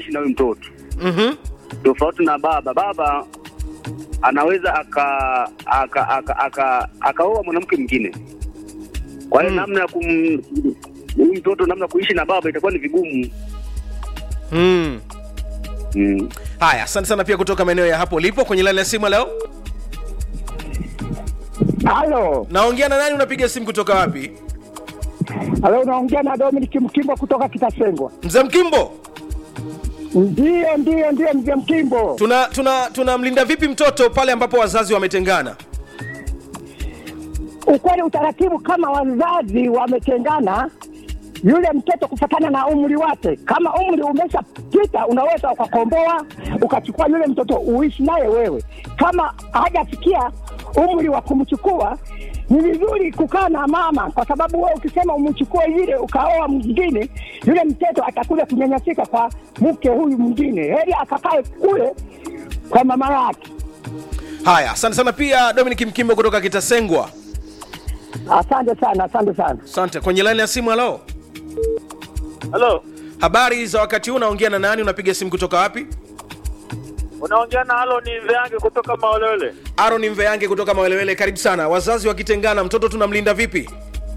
aishi na huyu mtoto Mhm. tofauti na baba. Baba anaweza aka aka aka aka akaoa mwanamke mwingine. Kwa hiyo Mm. namna ya kum huyu mtoto namna ya kuishi na baba itakuwa ni vigumu. Mm. Mm. Haya, asante sana pia kutoka maeneo ya hapo ulipo kwenye laini ya simu leo. Halo, Naongea na nani? Unapiga simu kutoka wapi? halo, unaongea na Dominic Mkimbo kutoka Kitasengwa. Mzee Mkimbo, Ndiyo, ndiyo, ndiyo, mzee Mkimbo. tuna tuna tunamlinda vipi mtoto pale ambapo wazazi wametengana? Ukweli utaratibu, kama wazazi wametengana, yule mtoto kufatana na umri wake, kama umri umeshapita, unaweza ukakomboa ukachukua yule mtoto uishi naye wewe. Kama hajafikia umri wa kumchukua, ni vizuri kukaa na mama, kwa sababu wewe ukisema umchukue yule ukaoa mwingine, yule mtoto atakuja kunyanyasika kwa mke huyu mwingine. Heri akakae kule kwa mama yake. Haya, asante sana pia Dominic Mkimbo kutoka Kitasengwa. Asante sana, asante sana. Asante. Kwenye laini ya simu, halo. Halo, Habari za wakati huu, unaongea na nani? Unapiga simu kutoka wapi? unaongea na halo, ni Veange kutoka Maolele. Aaron Mveyange kutoka Mawelewele, karibu sana. Wazazi wakitengana, mtoto tunamlinda vipi?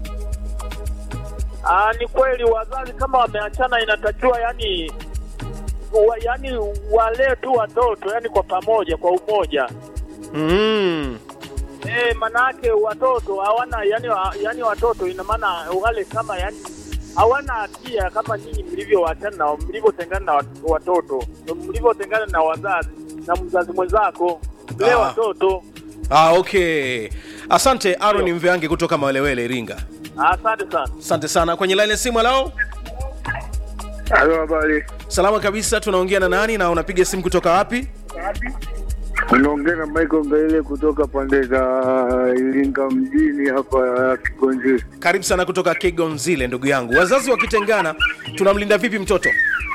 Ah, ni kweli wazazi kama wameachana, inatakiwa yani wa, yani walee tu watoto yani kwa pamoja, kwa umoja. Mm. Eh, manake watoto hawana yani, wa- yani watoto ina maana wale kama yani hawana hatia kama nyinyi mlivyoachana na mlivyotengana na wat- watoto mlivyotengana na wazazi na mzazi mwenzako mlee Ah. watoto. Ah, okay. Asante Aaron Mveyange kutoka Mawelewele, Iringa. Asante sana. Asante sana. Kwenye laini ya simu, halo. Halo, habari. Salama kabisa, tunaongea na nani na unapiga simu kutoka wapi? Unaongea na Michael Ngaile kutoka pande za Iringa mjini hapa Kigonzi. Karibu sana kutoka Kigonzile, ndugu yangu. Wazazi wakitengana, tunamlinda vipi mtoto?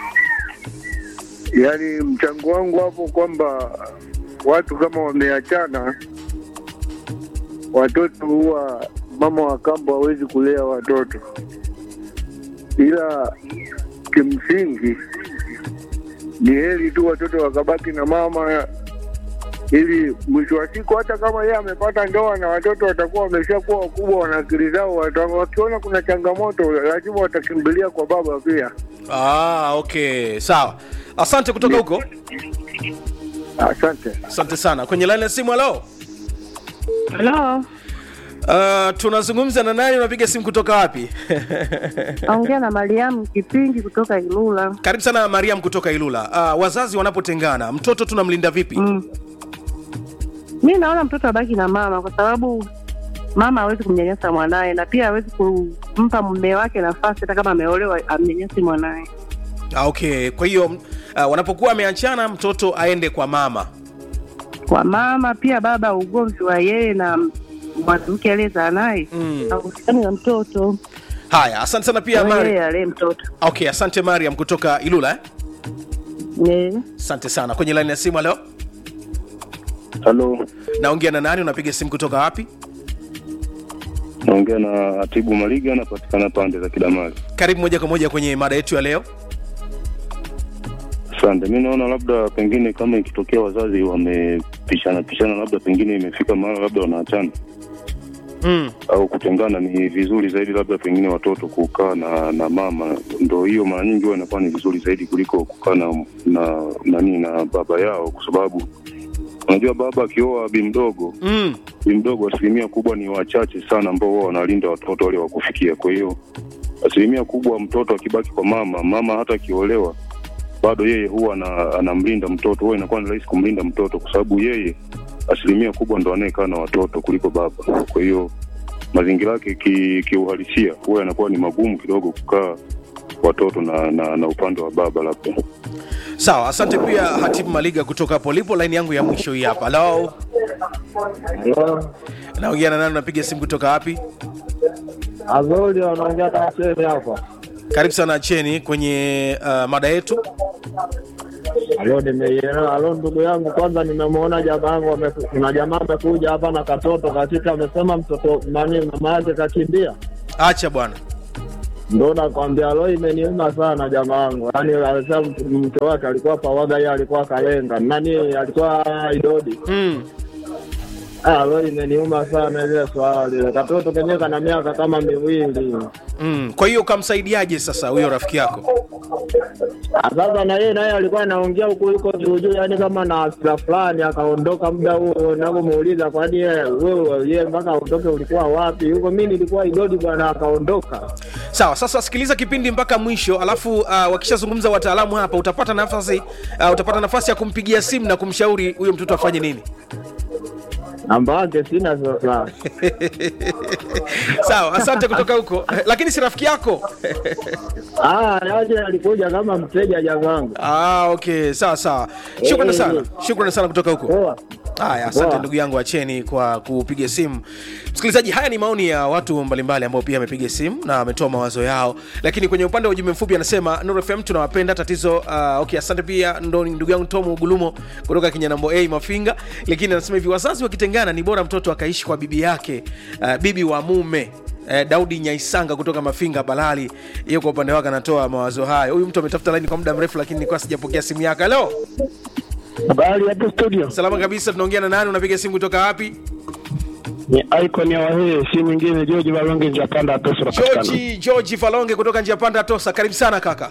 Yaani mchango wangu hapo kwamba watu kama wameachana, watoto huwa mama wa kambo hawezi kulea watoto, ila kimsingi ni heri tu watoto wakabaki na mama ili mwisho wa siku hata kama yeye amepata ndoa na watoto watakuwa wameshakuwa wakubwa, wana akili zao, wata- wakiona kuna changamoto lazima watakimbilia kwa baba pia. Ah, okay, sawa. Asante kutoka huko. Asante. Asante sana. Kwenye laini ya simu, halo. Halo, Uh, tunazungumza na nani? Unapiga simu kutoka wapi? naongea na Mariamu Kipingi kutoka Ilula. Karibu sana Mariam kutoka Ilula. Uh, wazazi wanapotengana, mtoto tunamlinda vipi? Mm. Mi naona mtoto abaki na mama kwa sababu mama hawezi kumnyanyasa mwanaye na pia hawezi kumpa mume wake nafasi hata kama ameolewa amnyanyasi mwanaye. Ah, okay. Kwa hiyo uh, wanapokuwa wameachana, mtoto aende kwa mama. Kwa mama pia baba, ugomvi wa yeye na mwanamke aliyezaa naye Mm. hauhusiani na mtoto, Haya, asante sana pia Kwa Mari. yeye alee mtoto. Okay, asante Mariam kutoka Ilula eh? Eh. Asante sana. Kwenye laini ya simu leo Halo, naongea na nani? Unapiga simu kutoka wapi? naongea na Atibu Maliga, anapatikana pande za Kidamali. Karibu moja kwa moja kwenye mada yetu ya leo. Asante. Mi naona labda pengine kama ikitokea wazazi wamepishana pishana, labda pengine imefika mahali labda wanaachana Mm. au kutengana, ni vizuri zaidi labda pengine watoto kukaa na na mama. Ndo hiyo mara nyingi huwa inakuwa ni vizuri zaidi kuliko kukaa na na nani na baba yao, kwa sababu unajua baba akioa bi mdogo Mm. bi mdogo, asilimia kubwa ni wachache sana ambao huwa wanalinda watoto wale wa kufikia. Kwa hiyo asilimia kubwa mtoto akibaki kwa mama, mama hata akiolewa bado yeye huwa ana, anamlinda mtoto, huwa inakuwa ni rahisi kumlinda mtoto kwa sababu yeye asilimia kubwa ndo anayekaa na watoto kuliko baba. Kwa hiyo mazingira yake ki- kiuhalisia huwa yanakuwa ni magumu kidogo kukaa watoto na, na, na upande wa baba labda. Sawa, asante pia Hatibu Maliga kutoka hapo lipo. Laini yangu ya mwisho hii hapa. Hello. Naongea na nani? Unapiga simu kutoka wapi? Azoli wanaongea na cheni hapa. Karibu sana Cheni kwenye uh, mada yetu. Alo, nimeielewa. Alo, ndugu yangu, kwanza nimemwona jamaa yangu, ame- kuna jamaa amekuja hapa na katoto kakika, amesema mtoto nani, mama yake kakimbia. Acha bwana. ndo nakwambia lo, imeniuma sana jamaa wangu. Yaani alisema mtu- mke wake alikuwa pawaga, yeye alikuwa kalenga nani, alikuwa idodi. mm. Ah, lo, imeniuma sana ile swala lile. Katoto kenyewe kana miaka kama miwili. Mm. kwa hiyo ukamsaidiaje sasa huyo rafiki yako Ah, Sasa na yeye naye alikuwa anaongea huku huko juu juu, yaani kama na hasira fulani, akaondoka muda huo. Napomuuliza kwani yeye wewe yeye mpaka aondoke ulikuwa wapi? Huko mimi nilikuwa idodi bwana, akaondoka. sawa sasa sikiliza kipindi mpaka mwisho alafu uh, wakishazungumza wataalamu hapa utapata nafasi uh, utapata nafasi ya kumpigia simu na kumshauri huyo mtoto afanye nini Namba yake sina sasa. sawa asante kutoka huko lakini si rafiki yako Ah, yaje alikuja kama mteja jamangu. ah, okay sawa sawa shukrani Eh, sana eh. shukrani sana kutoka huko Poa. haya asante Poa. ndugu yangu acheni kwa kupiga simu msikilizaji haya ni maoni ya watu mbalimbali ambao pia amepiga simu na ametoa mawazo yao lakini kwenye upande wa ujumbe mfupi anasema Nuru fm tunawapenda tatizo uh, okay asante pia ndo ndugu yangu tom gulumo kutoka kinyanambo a mafinga lakini anasema hivi wazazi wakitengana ni bora mtoto akaishi kwa bibi yake uh, bibi wa mume Eh, daudi nyaisanga kutoka mafinga balali hiyo kwa upande wake anatoa mawazo hayo huyu mtu ametafuta laini kwa muda mrefu lakini nilikuwa sijapokea simu yake halo Habari hapo studio, salama kabisa tunaongea na nani unapiga simu kutoka wapi ni icon ya Wahee, si mwingine George Balonge Njapanda Atoso napatikana. George George Falonge kutoka njia panda Tosa, karibu sana kaka.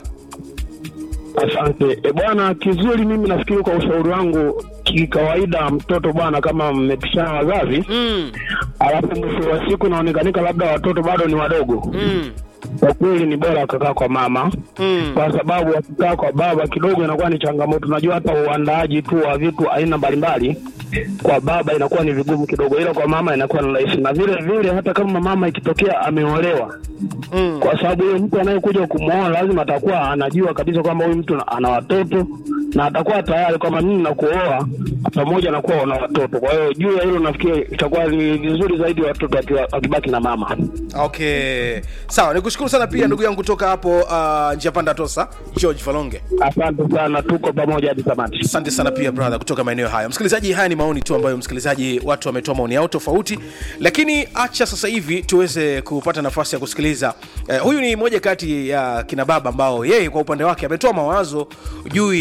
Asante e bwana, kizuri. Mimi nafikiri kwa ushauri wangu, kikawaida mtoto bwana, kama mmepishana wazazi Mm, alafu mwisho wa siku naonekanika labda watoto bado ni wadogo, mm, kwa kweli ni bora akakaa kwa mama mm. kwa sababu wakikaa kwa baba kidogo inakuwa ni changamoto. Unajua hata uandaaji tu wa vitu aina mbalimbali kwa baba inakuwa ni vigumu kidogo, ila kwa mama inakuwa ni rahisi. Na vile vile hata kama mama ikitokea ameolewa, Mm. kwa sababu huyo mtu anayekuja kumwoa lazima atakuwa anajua kabisa kwamba huyu mtu ana watoto na atakuwa tayari kwamba mimi nakuoa pamoja na kuwa una watoto. Kwa hiyo juu ya hilo nafikiri itakuwa ni vizuri zaidi watoto wakiwa- wakibaki na mama. Okay, sawa, nikushukuru sana pia ndugu yangu kutoka hapo uh, njia panda Tosa, George Falonge. Asante sana, tuko pamoja hadi tamati. Asante sana pia brother kutoka maeneo hayo. Msikilizaji, haya ni maoni tu ambayo msikilizaji, watu wametoa maoni yao tofauti, lakini acha sasa hivi tuweze kupata nafasi ya kusikiliza. Eh, huyu ni moja kati ya kina baba ambao yeye kwa upande wake ametoa mawazo juu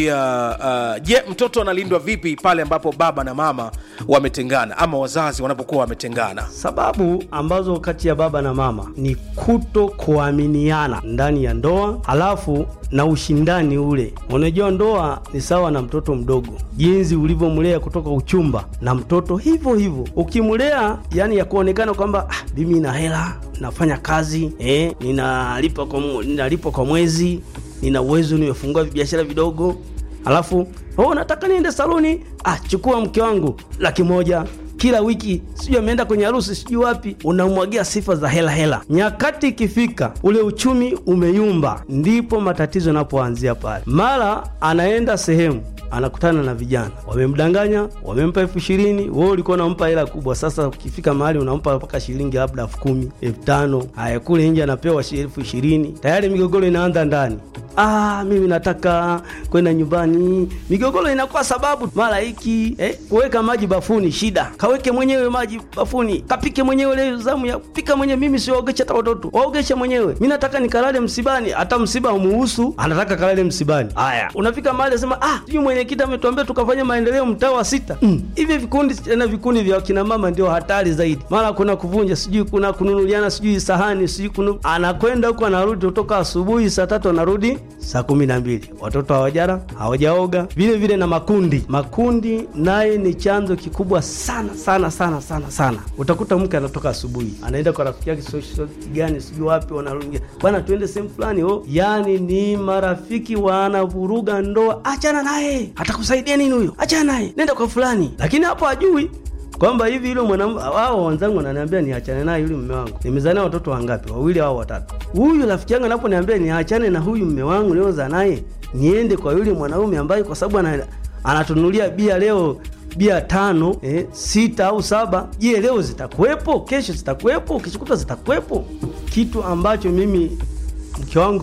ya uh, je, mtoto analindwa vipi pale ambapo baba na mama wametengana ama wazazi wanapokuwa wametengana. Sababu ambazo kati ya baba na mama ni kuto kuaminiana ndani ya ndoa, halafu na ushindani ule. Unajua, ndoa ni sawa na mtoto mdogo, jinsi ulivyomlea kutoka uchumba, na mtoto hivyo hivyo ukimlea, yani ya kuonekana kwamba ah, mimi nina hela, nafanya kazi eh, ninalipa kwa, mu- ninalipa kwa mwezi, nina uwezo, nimefungua biashara vidogo alafu oh, nataka niende saluni. Ah, chukua mke wangu laki moja kila wiki, sijui ameenda kwenye harusi, sijui wapi, unamwagia sifa za hela hela. Nyakati ikifika, ule uchumi umeyumba, ndipo matatizo yanapoanzia pale. Mara anaenda sehemu anakutana na vijana wamemdanganya, wamempa elfu ishirini wewe ulikuwa unampa hela kubwa. Sasa ukifika mahali unampa mpaka shilingi labda elfu kumi elfu tano haya kule nje anapewa shi- elfu ishirini tayari migogoro inaanza ndani. Ah, mimi nataka kwenda nyumbani. Migogoro inakuwa sababu mara hiki eh, kuweka maji bafuni shida, kaweke mwenyewe maji bafuni, kapike mwenyewe leo zamu ya pika mwenyewe. Mimi siwaogesha hata watoto, waogesha mwenyewe. Mimi nataka nikalale msibani, hata msiba umuhusu, anataka kalale msibani. Haya, unafika mahali sema ah, sijui mwenyekiti ametuambia tukafanya maendeleo mtaa wa sita. Mm, hivi vikundi tena vikundi vya wakina mama ndio hatari zaidi, mara kuna kuvunja, sijui kuna kununuliana, sijui sahani, sijui kunu... anakwenda huko anarudi kutoka asubuhi saa tatu anarudi saa kumi na mbili watoto hawajara hawajaoga. Vile vile na makundi, makundi naye ni chanzo kikubwa sana sana sana sana sana. Utakuta mke anatoka asubuhi anaenda kwa rafiki yake sio sio gani sijui wapi, wanarudi bwana, tuende sehemu fulani. Oh, yani ni marafiki wanavuruga ndoa. Achana naye, atakusaidia nini huyo? Achana naye, nenda kwa fulani. Lakini hapo hajui kwamba hivi yule mwanamke wao wenzangu wananiambia niachane naye yule mume wangu. Nimezania watoto wangapi? Wawili au watatu. Huyu rafiki yangu anaponiambia niachane na huyu mume wangu niliozaa naye, niende kwa yule mwanaume ambaye kwa sababu ana, anatunulia bia leo bia tano eh, sita au saba. Je, leo zitakuwepo? Kesho zitakuwepo? Kesho zitakuwepo? Kitu ambacho mimi mke wangu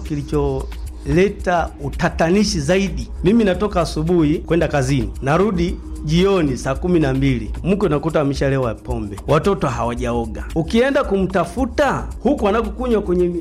kilicholeta utatanishi zaidi, mimi natoka asubuhi kwenda kazini, narudi jioni saa kumi na mbili mke unakuta ameshalewa pombe, watoto hawajaoga. Ukienda kumtafuta huku anakokunywa kwenye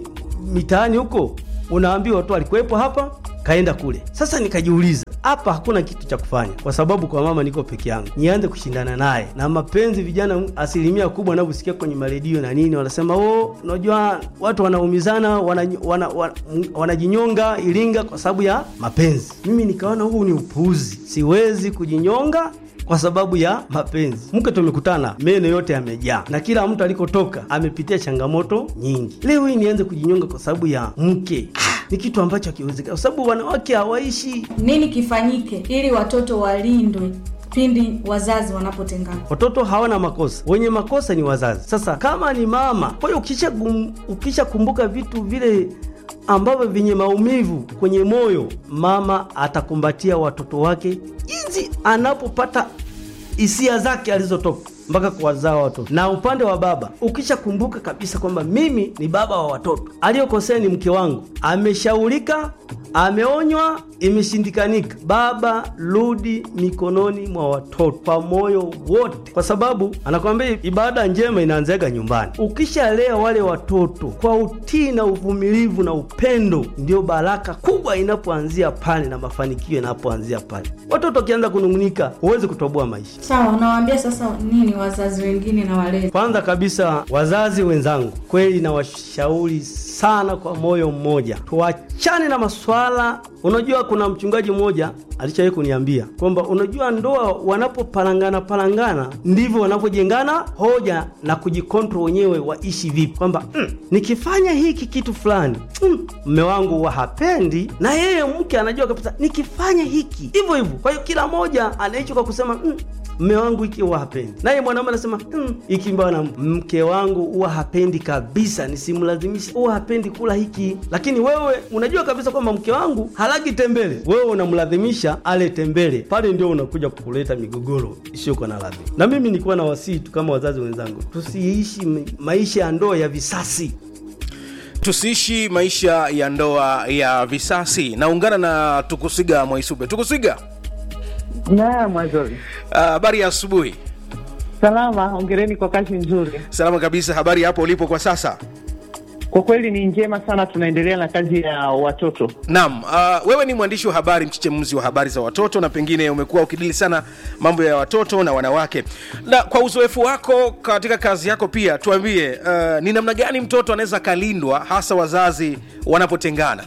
mitaani huko unaambiwa tu alikuwepo hapa kaenda kule. Sasa nikajiuliza hapa hakuna kitu cha kufanya, kwa sababu kwa mama niko peke yangu, nianze kushindana naye na mapenzi. Vijana asilimia kubwa wanavyosikia kwenye maredio na nini, wanasema oh, unajua watu wanaumizana, wanajinyonga wana, wana, wanajinyonga Iringa kwa sababu ya mapenzi. Mimi nikaona huu ni upuuzi, siwezi kujinyonga kwa sababu ya mapenzi. Mke tumekutana, meno yote yamejaa, na kila mtu alikotoka amepitia changamoto nyingi. Leo hii nianze kujinyonga kwa sababu ya mke? Ah, ni kitu ambacho hakiwezekana, kwa sababu wanawake hawaishi. Nini kifanyike ili watoto walindwe pindi wazazi wanapotengana? Watoto hawana makosa, wenye makosa ni wazazi. Sasa kama ni mama, kwa hiyo ukisha gum, ukisha kumbuka vitu vile ambavyo vyenye maumivu kwenye moyo, mama atakumbatia watoto wake jinsi anapopata hisia zake alizotoka mpaka kuwazaa watoto. Na upande wa baba, ukishakumbuka kabisa kwamba mimi ni baba wa watoto, aliyokosea ni mke wangu, ameshaurika, ameonywa, imeshindikanika, baba, rudi mikononi mwa watoto kwa moyo wote, kwa sababu anakwambia ibada njema inaanzaga nyumbani. Ukishalea wale watoto kwa utii na uvumilivu na upendo, ndio baraka kubwa inapoanzia pale na mafanikio yanapoanzia pale. Watoto wakianza kunung'unika, huwezi kutoboa maisha. Sawa, unawaambia sasa nini wazazi wengine na walezi? Kwanza kabisa, wazazi wenzangu, kweli nawashauri sana kwa moyo mmoja, tuachane na maswala. Unajua, kuna mchungaji mmoja alishawahi kuniambia kwamba unajua, ndoa wanapopalangana palangana ndivyo wanapojengana hoja na kujikontrol wenyewe waishi vipi, kwamba mm, nikifanya hiki kitu fulani mm, mme wangu huwa hapendi, na yeye mke anajua kabisa nikifanya hiki hivyo hivyo. Kwa hiyo kila mmoja anaishi kwa kusema mm, mme wangu hiki huwa hapendi, naye mwanaume anasema hmm, hiki mbana mke wangu huwa hapendi kabisa, nisimlazimishe, huwa hapendi kula hiki. Lakini wewe unajua kabisa kwamba mke wangu halagi tembele, wewe unamlazimisha ale tembele, pale ndio unakuja kuleta migogoro isiyokuwa na lazima. Na mimi nilikuwa na wasii tu kama wazazi wenzangu, tusiishi maisha ya ndoa ya visasi tusiishi maisha ya ndoa ya visasi. Naungana na Tukusiga Mwaisube. Tukusiga, Naam, Mwazori. habari ya asubuhi. Salama, hongereni kwa kazi nzuri. Salama kabisa. Habari hapo ulipo kwa sasa? Kwa kweli ni njema sana, tunaendelea na kazi ya watoto. Naam, uh, wewe ni mwandishi wa habari, mchechemuzi wa habari za watoto, na pengine umekuwa ukidili sana mambo ya watoto na wanawake, na kwa uzoefu wako katika kazi yako pia tuambie, uh, ni namna gani mtoto anaweza akalindwa hasa wazazi wanapotengana?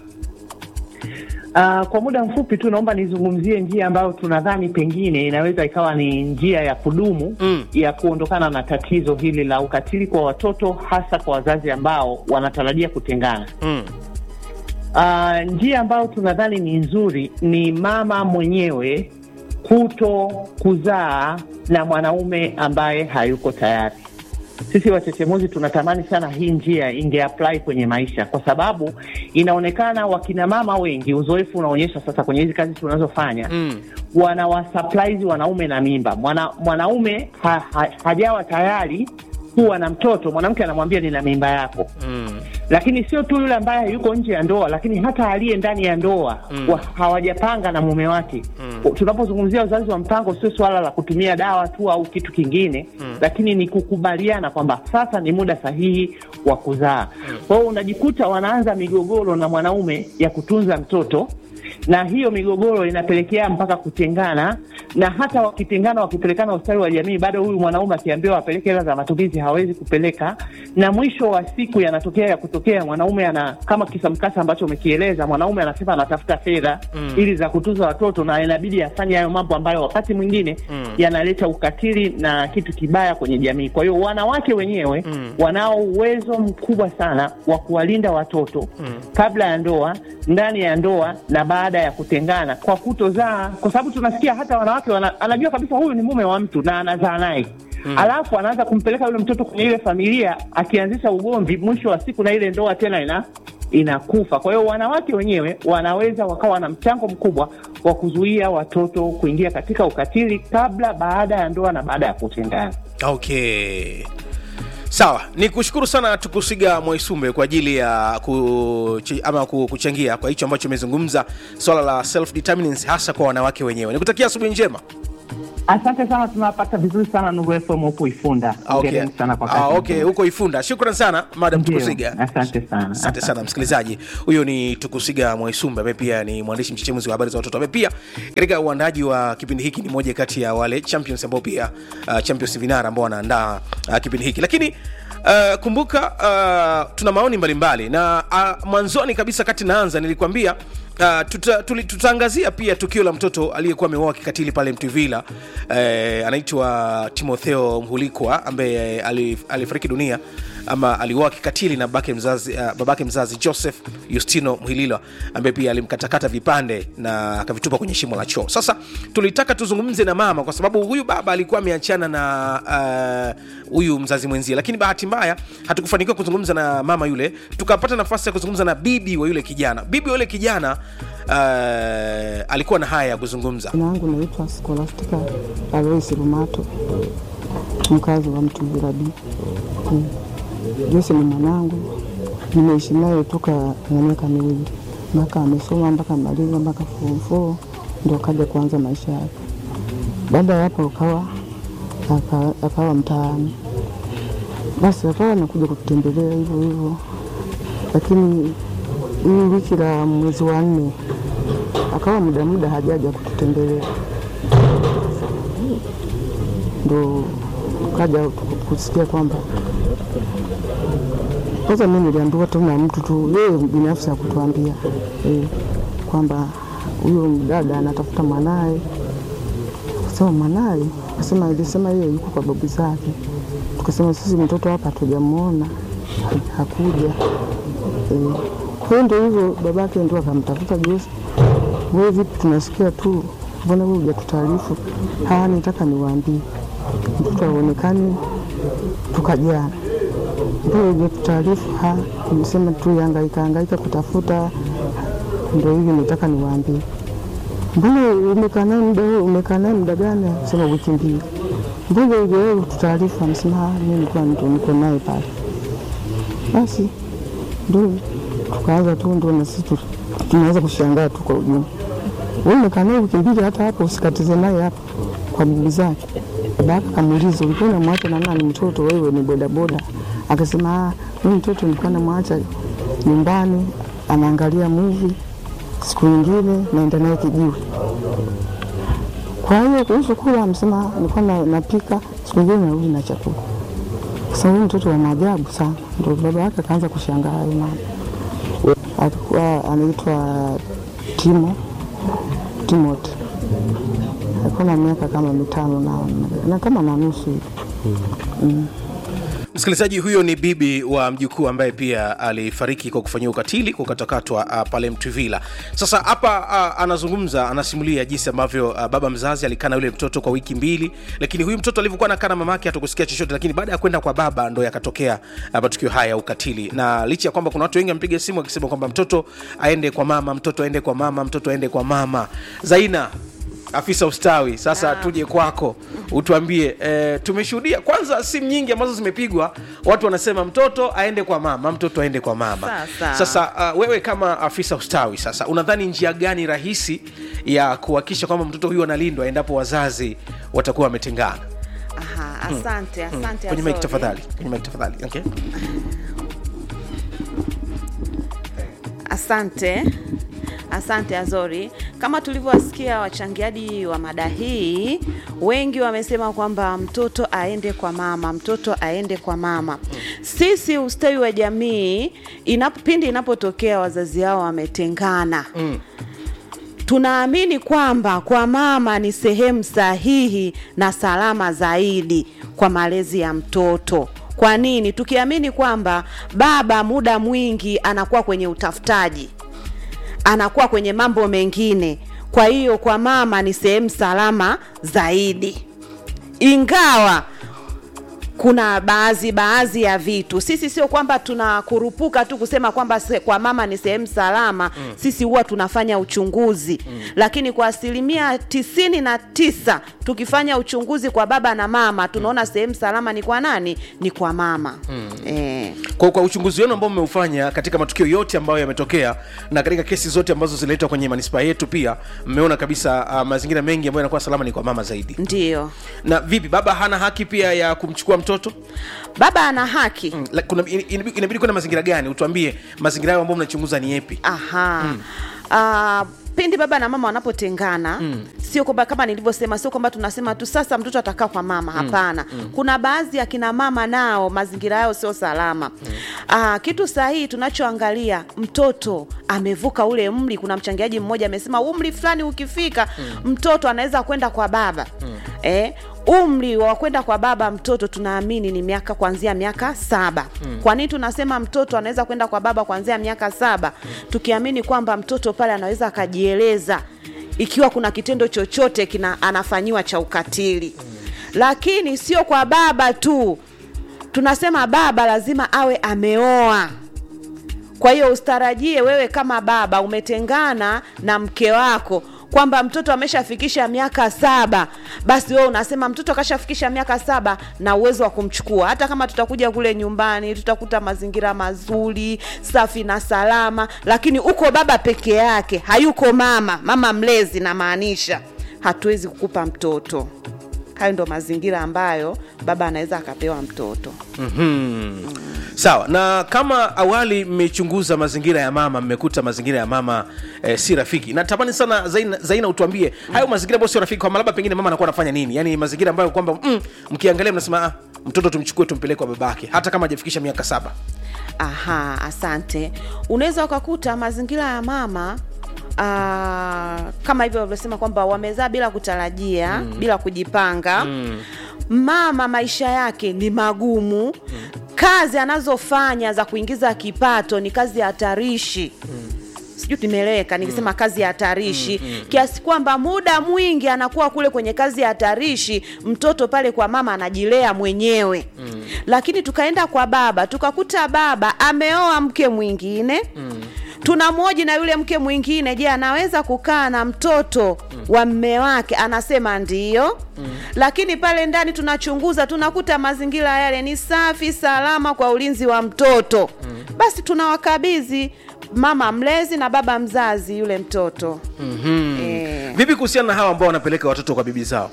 Uh, kwa muda mfupi tu naomba nizungumzie njia ambayo tunadhani pengine inaweza ikawa ni njia ya kudumu mm. ya kuondokana na tatizo hili la ukatili kwa watoto hasa kwa wazazi ambao wanatarajia kutengana. Mm. Uh, njia ambayo tunadhani ni nzuri ni mama mwenyewe kuto kuzaa na mwanaume ambaye hayuko tayari. Sisi wachechemuzi tunatamani sana hii njia inge apply kwenye maisha, kwa sababu inaonekana wakina mama wengi, uzoefu unaonyesha sasa kwenye hizi kazi tunazofanya Mm. wanawasupplies wanaume na mimba. Mwana, mwanaume ha, ha, hajawa tayari kuwa na mtoto, mwanamke anamwambia nina mimba yako Mm. lakini sio tu yule ambaye yuko nje ya ndoa, lakini hata aliye ndani ya ndoa Mm. wa, hawajapanga na mume wake. Mm. Tunapozungumzia uzazi wa mpango, sio suala la kutumia dawa tu au kitu kingine Mm. lakini ni kukubaliana kwamba sasa ni muda sahihi wa kuzaa. Kwa hiyo unajikuta wanaanza migogoro na mwanaume ya kutunza mtoto na hiyo migogoro inapelekea mpaka kutengana, na hata wakitengana, wakipelekana ustawi wa jamii, bado huyu mwanaume akiambiwa apeleke hela za matumizi hawezi kupeleka, na mwisho wa siku yanatokea ya kutokea, mwanaume ana kama kisa mkasa ambacho umekieleza, mwanaume anasema anatafuta fedha Mm. ili za kutunza watoto, na inabidi afanye hayo mambo ambayo wakati mwingine Mm. yanaleta ukatili na kitu kibaya kwenye jamii. Kwa hiyo wanawake wenyewe Mm. wanao uwezo mkubwa sana wa kuwalinda watoto Mm. kabla ya ndoa, ndani ya ndoa na baada ya kutengana, kwa kutozaa, kwa sababu tunasikia hata wanawake wana, anajua kabisa huyu ni mume wa mtu na anazaa naye Mm. alafu anaanza kumpeleka yule mtoto kwenye ile familia, akianzisha ugomvi, mwisho wa siku na ile ndoa tena ina inakufa. Kwa hiyo wanawake wenyewe wanaweza wakawa na mchango mkubwa wa kuzuia watoto kuingia katika ukatili kabla, baada ya ndoa na baada ya kutengana. Okay, sawa. Ni kushukuru sana Tukusiga Mwaisumbe kwa ajili ya kuchi, ama ku- kuchangia kwa hicho ambacho umezungumza swala la self determinance hasa kwa wanawake wenyewe. Nikutakia asubuhi njema. Asante sana, tunawapata vizuri sana Nuru FM huku Ifunda. Ah, okay. Hongereni sana kwa Ah, kazi. okay, huko Ifunda. Shukran sana Madam Ndio, Tukusiga. Asante sana. Asante sana msikilizaji. Huyo ni Tukusiga Mwaisumbe ambaye pia ni mwandishi mchechemuzi wa habari za watoto ambaye pia katika uandaji wa kipindi hiki ni moja kati ya wale champions ambao pia uh, champions vinara ambao wanaandaa uh, kipindi hiki lakini Uh, kumbuka uh, tuna maoni mbalimbali na uh, mwanzoni kabisa kati naanza nilikwambia Uh, tuta, tuli, tutaangazia pia tukio la mtoto aliyekuwa ameuawa kikatili pale Mtwivila eh, anaitwa Timotheo Mhulikwa ambaye eh, alif- alifariki dunia ama aliuawa kikatili na babake mzazi, uh, babake mzazi Joseph Justino Mhililwa ambaye pia alimkatakata vipande na akavitupa kwenye shimo la choo. Sasa tulitaka tuzungumze na mama kwa sababu huyu baba alikuwa ameachana na uh, huyu mzazi mwenzie, lakini bahati mbaya hatukufanikiwa kuzungumza na mama yule, tukapata nafasi ya kuzungumza na bibi wa yule kijana. Bibi wa yule kijana uh, alikuwa na haya ya kuzungumza. Jina langu naitwa Scholastica Alois Rumato, mkazi wa Mtuvila B. Mm. Jose ni mwanangu, nimeishi naye toka na miaka miwili mpaka amesoma mpaka maliza mpaka form four ndio akaja kuanza maisha yake. Baada ya hapo akawa aka- akawa mtaani, basi akawa anakuja kututembelea hivyo hivyo, lakini hii wiki la mwezi wa nne akawa muda muda hajaja kututembelea, ndo kaja kusikia kwamba kwanza mi niliambiwa tu na mtu tu yeye binafsi akutuambia eh, kwamba huyo dada anatafuta mwanaye. Kasema mwanaye, kasema ilisema yeye yuko kwa babu zake. Tukasema sisi mtoto hapa hatujamwona, ha- hakuja. Eh, kwa hiyo ndio hivyo, babake ndio akamtafuta Jose, wewe vipi, tunasikia tu, mbona wewe hujatutaarifu? Haya, nitaka niwaambie, mtoto aonekani tukajana ndio hujatutaarifu. Ha, nimesema tu hangaika hangaika kutafuta, ndio hivi nitaka niwaambie. Mbona umekaa naye muda huu, umekaa naye muda gani? Sema wiki mbili. Mbona hujawahi kututaarifu? Amesema "Ah, mimi nilikuwa ndo niko naye pale. Basi ndio tukaanza tu, ndio na sisi tu- tunaanza kushangaa tu kwa ujumla. Wewe umekaa naye wiki mbili, hata hapo usikatize naye hapo kwa bibi zake. Babake akamuuliza ulikuwa unamwacha na nani mtoto? Wewe ni bodaboda. Akasema ah, mimi mtoto nilikuwa namwacha nyumbani anaangalia movie, siku nyingine naenda naye kijiwe. Kwa hiyo kuhusu kula, amesema nilikuwa na- napika, siku nyingine narudi na chakula. Sasa huyu mtoto wa maajabu sana, ndio baba yake akaanza kushangaa hayo mambo. Alikuwa anaitwa Timo Timothy, alikuwa na miaka kama mitano na, na kama na nusu hivi mm. Msikilizaji, huyo ni bibi wa mjukuu ambaye pia alifariki kwa kufanyia ukatili kwa kukatakatwa uh, pale Mtwivila. Sasa hapa uh, anazungumza, anasimulia jinsi ambavyo uh, baba mzazi alikaa na yule mtoto kwa wiki mbili, lakini huyu mtoto alivyokuwa anakaa na mamake hatukusikia chochote, lakini baada ya kwenda kwa baba ndo yakatokea uh, matukio haya ya ukatili, na licha ya kwamba kuna watu wengi wamepiga simu wakisema kwamba mtoto aende kwa mama, mtoto aende kwa mama, mtoto aende kwa mama. Zaina afisa ustawi sasa tuje kwako utuambie e, tumeshuhudia kwanza simu nyingi ambazo zimepigwa watu wanasema mtoto aende kwa mama mtoto aende kwa mama Sasa. sasa uh, wewe kama afisa ustawi sasa unadhani njia gani rahisi ya kuhakikisha kwamba mtoto huyu analindwa endapo wazazi watakuwa wametengana Aha, asante Mm. asante kwenye mic Azori. tafadhali kwenye mic tafadhali okay. Asante, asante Azori. Kama tulivyowasikia wachangiaji wa mada hii, wengi wamesema kwamba mtoto aende kwa mama, mtoto aende kwa mama. Sisi ustawi wa jamii, inap, pindi inapotokea wazazi hao wametengana tunaamini kwamba kwa mama ni sehemu sahihi na salama zaidi kwa malezi ya mtoto. Kwa nini? Tukiamini kwamba baba muda mwingi anakuwa kwenye utafutaji, anakuwa kwenye mambo mengine. Kwa hiyo kwa mama ni sehemu salama zaidi, ingawa kuna baadhi baadhi ya vitu sisi sio kwamba tunakurupuka tu kusema kwamba se, kwa mama ni sehemu salama mm. sisi huwa tunafanya uchunguzi mm. lakini kwa asilimia tisini na tisa tukifanya uchunguzi kwa baba na mama tunaona sehemu salama ni kwa nani ni kwa mama mm. eh. kwa, kwa uchunguzi wenu ambao mmeufanya katika matukio yote ambayo yametokea na katika kesi zote ambazo zinaletwa kwenye manispaa yetu pia mmeona kabisa uh, mazingira mengi ambayo yanakuwa salama ni kwa mama zaidi ndio na vipi baba hana haki pia ya kumchukua mtoto baba ana haki mm, la- kuna in- inabidi inabidi kwenda mazingira gani utuambie mazingira hayo ambayo mnachunguza ni yepi aha mm. uh, pindi baba na mama wanapotengana mm. sio kwamba kama nilivyosema sio kwamba tunasema tu sasa mtoto atakaa kwa mama hapana mm. kuna baadhi ya kina mama nao mazingira yao sio salama mm. uh, kitu sahihi tunachoangalia mtoto amevuka ule umri kuna mchangiaji mmoja amesema umri fulani ukifika mm. mtoto anaweza kwenda kwa baba mm. eh, umri wa kwenda kwa baba mtoto tunaamini ni miaka kuanzia miaka saba mm. kwa nini tunasema mtoto anaweza kwenda kwa baba kuanzia miaka saba mm. tukiamini kwamba mtoto pale anaweza akajieleza ikiwa kuna kitendo chochote kina anafanyiwa cha ukatili mm. lakini sio kwa baba tu tunasema baba lazima awe ameoa kwa hiyo ustarajie wewe kama baba umetengana na mke wako kwamba mtoto ameshafikisha miaka saba basi wewe unasema mtoto akashafikisha miaka saba na uwezo wa kumchukua hata kama tutakuja kule nyumbani tutakuta mazingira mazuri safi na salama lakini uko baba peke yake hayuko mama mama mlezi namaanisha hatuwezi kukupa mtoto hayo ndo mazingira ambayo baba anaweza akapewa mtoto mm-hmm. sawa na kama awali mmechunguza mazingira ya mama mmekuta mazingira ya mama eh, si rafiki natamani sana zaina, zaina utuambie hayo mazingira ambayo sio rafiki kwamba labda pengine mama anakuwa anafanya nini yaani mazingira ambayo kwamba mm, mkiangalia mnasema ah, mtoto tumchukue tumpeleke kwa babake hata kama hajafikisha miaka saba aha asante unaweza ukakuta mazingira ya mama Uh, kama hivyo walivyosema kwamba wamezaa bila kutarajia mm. bila kujipanga mm. mama maisha yake ni magumu mm. kazi anazofanya za kuingiza kipato ni kazi hatarishi mm sijui tumeeleweka nikisema mm. kazi ya hatarishi mm, mm, kiasi kwamba muda mwingi anakuwa kule kwenye kazi ya hatarishi mtoto pale kwa mama anajilea mwenyewe mm. lakini tukaenda kwa baba tukakuta baba ameoa mke mwingine mm tunamwoji na yule mke mwingine je anaweza kukaa na mtoto mm. wa mme wake anasema ndio mm. lakini pale ndani tunachunguza tunakuta mazingira yale ni safi salama kwa ulinzi wa mtoto mm. basi tunawakabidhi mama mlezi na baba mzazi yule mtoto mm-hmm. Eh. vipi kuhusiana na hawa ambao wanapeleka watoto kwa bibi zao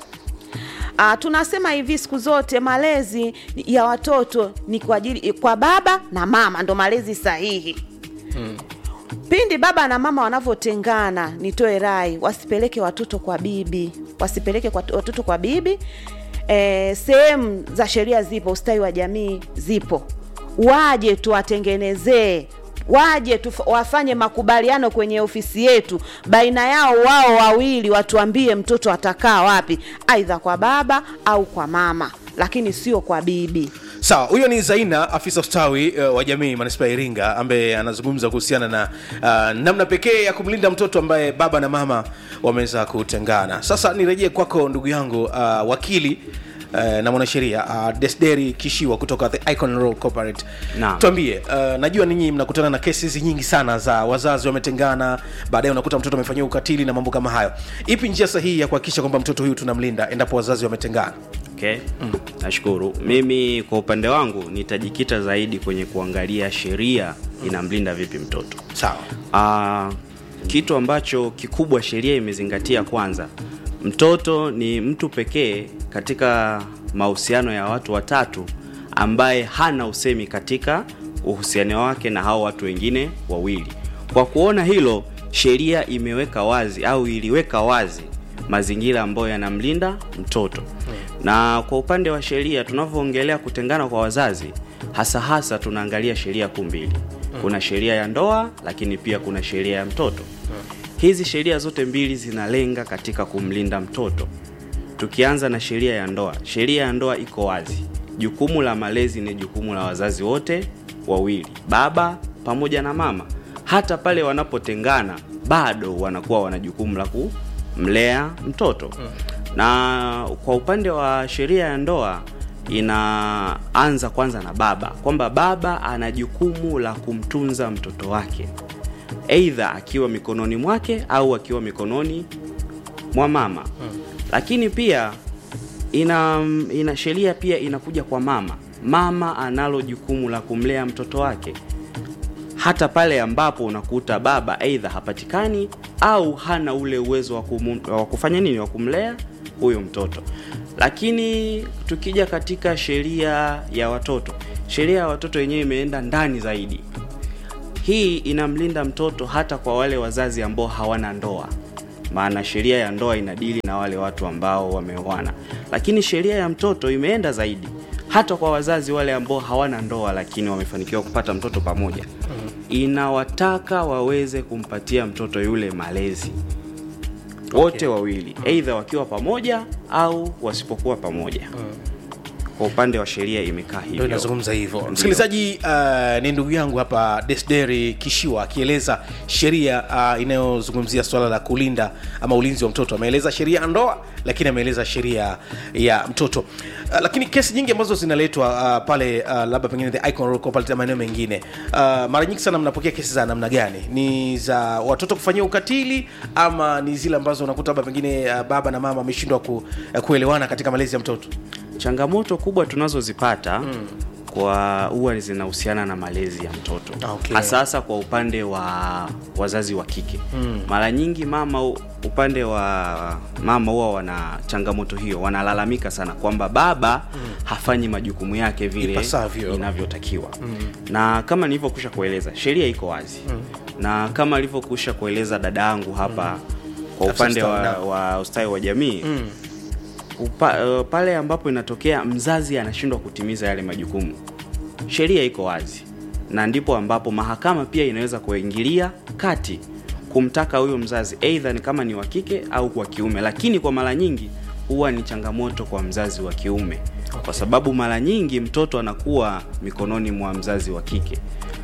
Uh, tunasema hivi siku zote malezi ya watoto ni kwa ajili kwa baba na mama ndo malezi sahihi mm. pindi baba na mama wanavyotengana nitoe rai wasipeleke watoto kwa bibi wasipeleke kwa watoto kwa bibi e, sehemu za sheria zipo ustawi wa jamii zipo waje tuwatengenezee waje tuf, wafanye makubaliano kwenye ofisi yetu baina yao wao wawili watuambie mtoto atakaa wapi aidha kwa baba au kwa mama lakini sio kwa bibi sawa huyo ni zaina afisa ustawi uh, wa jamii manispaa ya iringa ambaye anazungumza kuhusiana na uh, namna pekee ya kumlinda mtoto ambaye baba na mama wameweza kutengana sasa nirejee kwako ndugu yangu uh, wakili Uh, na mwanasheria uh, desderi kishiwa kutoka the icon Roll corporate Naam. tuambie uh, najua ninyi mnakutana na kesi hizi nyingi sana za wazazi wametengana baadaye unakuta mtoto amefanyiwa ukatili na mambo kama hayo ipi njia sahihi ya kuhakikisha kwamba mtoto huyu tunamlinda endapo wazazi wametengana okay. mm. nashukuru mimi kwa upande wangu nitajikita zaidi kwenye kuangalia sheria inamlinda vipi mtoto sawa uh, kitu ambacho kikubwa sheria imezingatia kwanza mtoto ni mtu pekee katika mahusiano ya watu watatu ambaye hana usemi katika uhusiano wake na hao watu wengine wawili kwa kuona hilo sheria imeweka wazi au iliweka wazi mazingira ambayo yanamlinda mtoto na kwa upande wa sheria tunavyoongelea kutengana kwa wazazi hasa hasa tunaangalia sheria kuu mbili kuna sheria ya ndoa lakini pia kuna sheria ya mtoto hizi sheria zote mbili zinalenga katika kumlinda mtoto tukianza na sheria ya ndoa sheria ya ndoa iko wazi jukumu la malezi ni jukumu la wazazi wote wawili baba pamoja na mama hata pale wanapotengana bado wanakuwa wana jukumu la kumlea mtoto na kwa upande wa sheria ya ndoa inaanza kwanza na baba kwamba baba ana jukumu la kumtunza mtoto wake eidha akiwa mikononi mwake au akiwa mikononi mwa mama lakini pia ina, ina sheria pia inakuja kwa mama mama analo jukumu la kumlea mtoto wake hata pale ambapo unakuta baba aidha hapatikani au hana ule uwezo wa, kumu, wa kufanya nini wa kumlea huyo mtoto lakini tukija katika sheria ya watoto sheria ya watoto yenyewe imeenda ndani zaidi hii inamlinda mtoto hata kwa wale wazazi ambao hawana ndoa maana sheria ya ndoa inadili na wale watu ambao wameoana lakini sheria ya mtoto imeenda zaidi hata kwa wazazi wale ambao hawana ndoa lakini wamefanikiwa kupata mtoto pamoja inawataka waweze kumpatia mtoto yule malezi wote wawili eidha wakiwa pamoja au wasipokuwa pamoja kwa upande wa sheria imekaa ndio hivyo inazungumza hivyo Ndio. msikilizaji uh, ni ndugu yangu hapa desderi kishiwa akieleza sheria uh, inayozungumzia swala la kulinda ama ulinzi wa mtoto ameeleza sheria ya ndoa lakini ameeleza sheria ya mtoto uh, lakini kesi nyingi ambazo zinaletwa uh, pale uh, labda pengine the icon Rock, pale maeneo mengine uh, mara nyingi sana mnapokea kesi za namna gani ni za watoto kufanyia ukatili ama ni zile ambazo unakuta labda pengine uh, baba na mama wameshindwa ku, uh, kuelewana katika malezi ya mtoto changamoto kubwa tunazozipata mm. kwa huwa zinahusiana na malezi ya mtoto Okay. hasa hasa kwa upande wa wazazi wa kike Mm. mara nyingi mama u- upande wa mama huwa wana changamoto hiyo wanalalamika sana kwamba baba mm. hafanyi majukumu yake vile Ipasavyo. inavyotakiwa Mm. na kama nilivyokwisha kueleza sheria iko wazi Mm. na kama alivyokwisha kueleza dada yangu hapa kwa Afisa upande ustawi, wa, naam. wa ustawi wa jamii Mm. upa, uh, pale ambapo inatokea mzazi anashindwa kutimiza yale majukumu sheria iko wazi na ndipo ambapo mahakama pia inaweza kuingilia kati kumtaka huyo mzazi eidha ni kama ni wa kike au kwa kiume lakini kwa mara nyingi huwa ni changamoto kwa mzazi wa kiume kwa sababu mara nyingi mtoto anakuwa mikononi mwa mzazi wa kike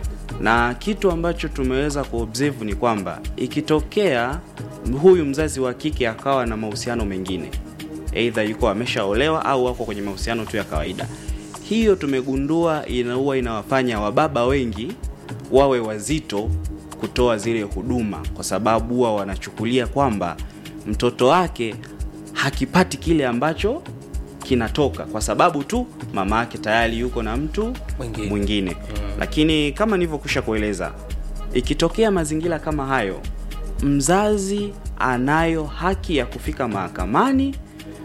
na kitu ambacho tumeweza kuobserve ni kwamba ikitokea huyu mzazi wa kike akawa na mahusiano mengine eidha yuko ameshaolewa au wako kwenye mahusiano tu ya kawaida hiyo tumegundua inaua inawafanya wababa wengi wawe wazito kutoa zile huduma kwa sababu huwa wanachukulia kwamba mtoto wake hakipati kile ambacho kinatoka kwa sababu tu mama yake tayari yuko na mtu Mwingine. mwingine mm. lakini kama nilivyokwisha kueleza ikitokea mazingira kama hayo mzazi anayo haki ya kufika mahakamani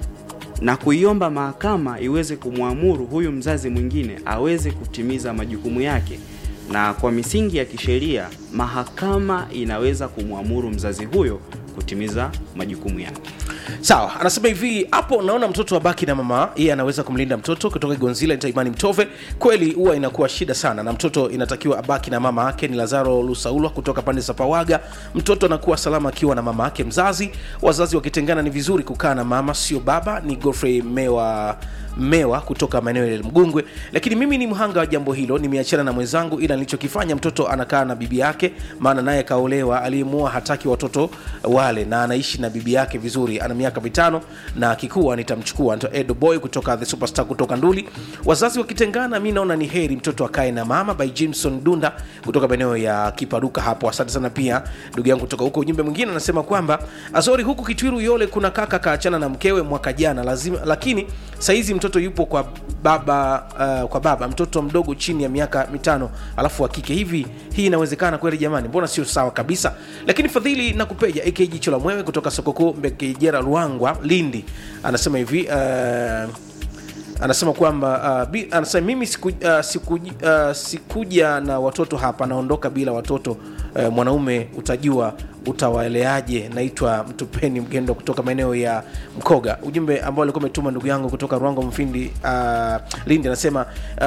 na kuiomba mahakama iweze kumwamuru huyu mzazi mwingine aweze kutimiza majukumu yake na kwa misingi ya kisheria mahakama inaweza kumwamuru mzazi huyo kutimiza majukumu yake sawa anasema hivi hapo naona mtoto abaki na mama yeye anaweza kumlinda mtoto kutoka gonzila nitaimani mtove kweli huwa inakuwa shida sana na mtoto inatakiwa abaki na mama yake ni lazaro lusaulwa kutoka pande za pawaga mtoto anakuwa salama akiwa na mama yake mzazi wazazi wakitengana ni vizuri kukaa na mama sio baba ni godfrey mewa mewa kutoka maeneo ya mgungwe lakini mimi ni mhanga wa jambo hilo nimeachana na mwenzangu ila nilichokifanya mtoto anakaa na bibi yake maana naye kaolewa aliyemua hataki watoto wale na anaishi na bibi yake vizuri ana miaka mitano na akikuwa nitamchukua Anaitwa edo boy kutoka the superstar kutoka nduli wazazi wakitengana mi naona ni heri mtoto akae na mama by jimson dunda kutoka maeneo ya kiparuka hapo asante sana pia ndugu yangu kutoka huko ujumbe mwingine anasema kwamba azori huku kitwiru yole kuna kaka kaachana na mkewe mwaka jana lazima lakini saizi mtoto yupo kwa baba uh, kwa baba mtoto mdogo chini ya miaka mitano alafu wa kike hivi hii inawezekana kweli jamani mbona sio sawa kabisa lakini fadhili na kupeja ak jicho la mwewe kutoka soko kuu mbekejera ruangwa lindi anasema hivi uh, anasema kwamba uh, bi, anasema mimi siku, uh, siku, uh, sikuja na watoto hapa naondoka bila watoto uh, mwanaume utajua utawaeleaje naitwa mtupeni mgendo kutoka maeneo ya mkoga ujumbe ambao alikuwa umetuma ndugu yangu kutoka rwango mfindi uh, lindi anasema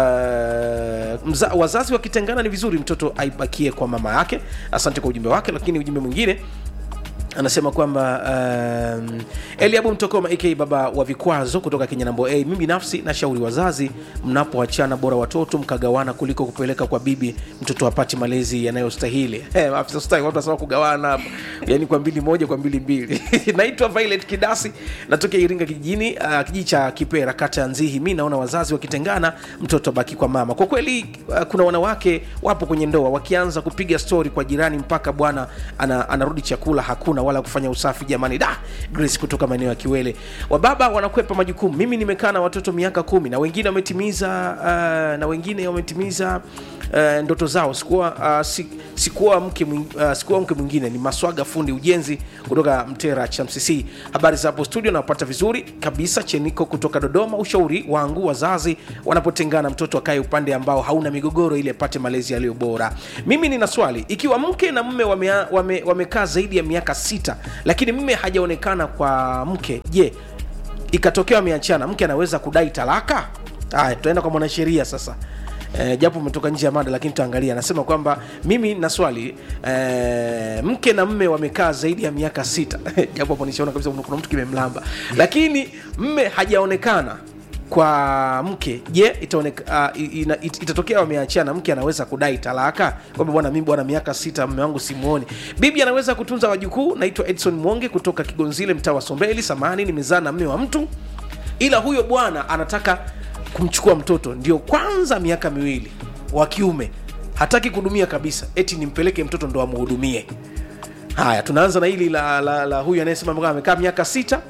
uh, mza, wazazi wakitengana ni vizuri mtoto aibakie kwa mama yake asante kwa ujumbe wake lakini ujumbe mwingine anasema kwamba um, eliabu mtokoma ak baba wa vikwazo kutoka kenya nambo a mi binafsi nashauri wazazi mnapoachana bora watoto mkagawana kuliko kupeleka kwa bibi mtoto apati malezi yanayostahili Eh, afisa ustawi watu wanasema kugawana hapa yani kwa mbili moja kwa mbili mbili naitwa violet kidasi natokea iringa kijijini uh, kijiji cha kipera kata ya nzihi mi naona wazazi wakitengana mtoto abaki kwa mama kwa kweli uh, kuna wanawake wapo kwenye ndoa wakianza kupiga stori kwa jirani mpaka bwana ana, anarudi chakula hakuna wala kufanya usafi jamani da grace kutoka maeneo ya kiwele wababa wanakwepa majukumu mimi nimekaa na watoto miaka kumi na wengine wametimiza uh, na wengine wametimiza uh, ndoto zao sikuwa uh, si, sikuwa mke mwing- uh, sikuwa mke mwingine ni maswaga fundi ujenzi kutoka mtera chamcc habari za hapo studio napata vizuri kabisa cheniko kutoka dodoma ushauri wangu wazazi wanapotengana mtoto akae upande ambao hauna migogoro ili apate malezi yaliyo bora mimi nina swali ikiwa mke na mme wamekaa wame, wamekaa zaidi ya miaka sita lakini mme hajaonekana kwa mke je ikatokea wameachana mke anaweza kudai talaka haya tutaenda kwa mwanasheria sasa E, japo umetoka nje ya mada lakini tutaangalia anasema kwamba mimi na swali e, mke na mme wamekaa zaidi ya miaka sita japo hapo nishaona kabisa kuna mtu kimemlamba lakini mme hajaonekana kwa mke je itaoneka, uh, ina, it, itatokea wameachana mke anaweza kudai talaka kwamba bwana mimi bwana miaka sita mme wangu simuoni bibi anaweza kutunza wajukuu naitwa edson mwonge kutoka kigonzile mtaa wa sombeli samani nimezaa na mme wa mtu ila huyo bwana anataka kumchukua mtoto ndio kwanza miaka miwili wa kiume hataki kuhudumia kabisa eti nimpeleke mtoto ndo amhudumie haya tunaanza na hili la, la, la huyu anayesema kwamba amekaa miaka sita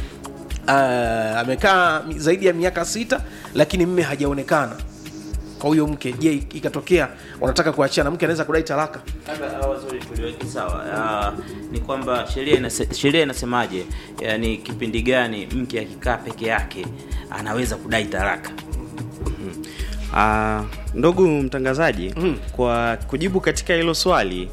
uh, amekaa zaidi ya miaka sita lakini mme hajaonekana kwa huyo mke je ikatokea wanataka kuachana mke anaweza kudai talaka Labda hawa zuri tuliweke sawa. Ah, ni kwamba sheria inase, sheria inasemaje? Yaani kipindi gani mke akikaa peke yake anaweza kudai talaka? Ah, ndugu mtangazaji mm. kwa kujibu katika hilo swali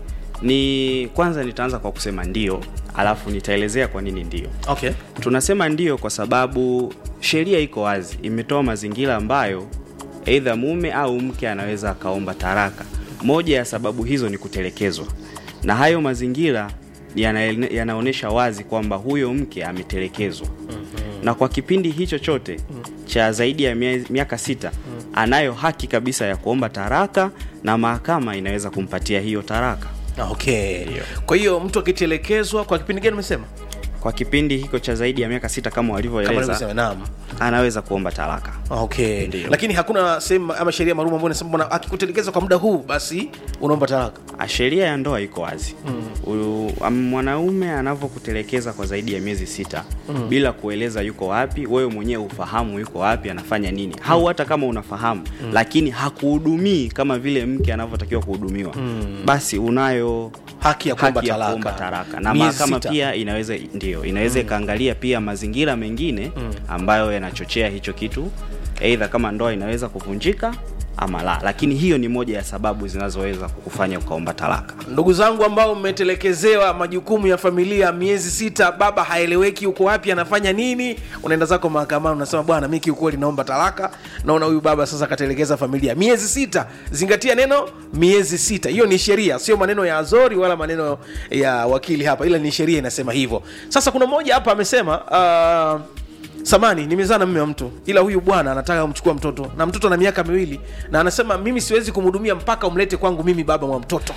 ni kwanza nitaanza kwa kusema ndio alafu nitaelezea kwa nini ndio okay. tunasema ndio kwa sababu sheria iko wazi imetoa mazingira ambayo eidha mume au mke anaweza akaomba taraka moja ya sababu hizo ni kutelekezwa na hayo mazingira yana- yanaonyesha wazi kwamba huyo mke ametelekezwa na kwa kipindi hicho chote cha zaidi ya mia- miaka sita anayo haki kabisa ya kuomba taraka na mahakama inaweza kumpatia hiyo taraka okay kwa hiyo mtu akitelekezwa kwa kipindi gani umesema kwa kipindi hiko cha zaidi ya miaka sita kama Kama walivyoeleza nilivyosema, naam. anaweza kuomba talaka okay lakini hakuna sehemu ama sheria maalum ambayo inasema bwana akikutelekeza kwa muda huu basi unaomba talaka Ah, sheria ya ndoa iko wazi mm. mwanaume anavyokutelekeza kwa zaidi ya miezi sita Mm. bila kueleza yuko wapi wewe mwenyewe ufahamu yuko wapi anafanya nini au hata kama unafahamu Mm. lakini hakuhudumii kama vile mke anavyotakiwa kuhudumiwa Mm. basi unayo haki ya kuomba talaka. kuomba taraka na Miezi mahakama sita. pia inaweza ndio inaweza Mm. ikaangalia pia mazingira mengine Mm. ambayo yanachochea hicho kitu eidha kama ndoa inaweza kuvunjika ama la lakini hiyo ni moja ya sababu zinazoweza kukufanya ukaomba talaka ndugu zangu ambao mmetelekezewa majukumu ya familia miezi sita baba haeleweki uko wapi anafanya nini unaenda zako mahakamani unasema bwana mi kiukweli naomba talaka naona huyu baba sasa akatelekeza familia miezi sita zingatia neno miezi sita hiyo ni sheria sio maneno ya azori wala maneno ya wakili hapa ila ni sheria inasema hivyo sasa kuna mmoja hapa amesema uh, samani nimezaa na mme wa mtu ila huyu bwana anataka kumchukua mtoto na mtoto ana miaka miwili na anasema mimi siwezi kumhudumia mpaka umlete kwangu mimi baba wa mtoto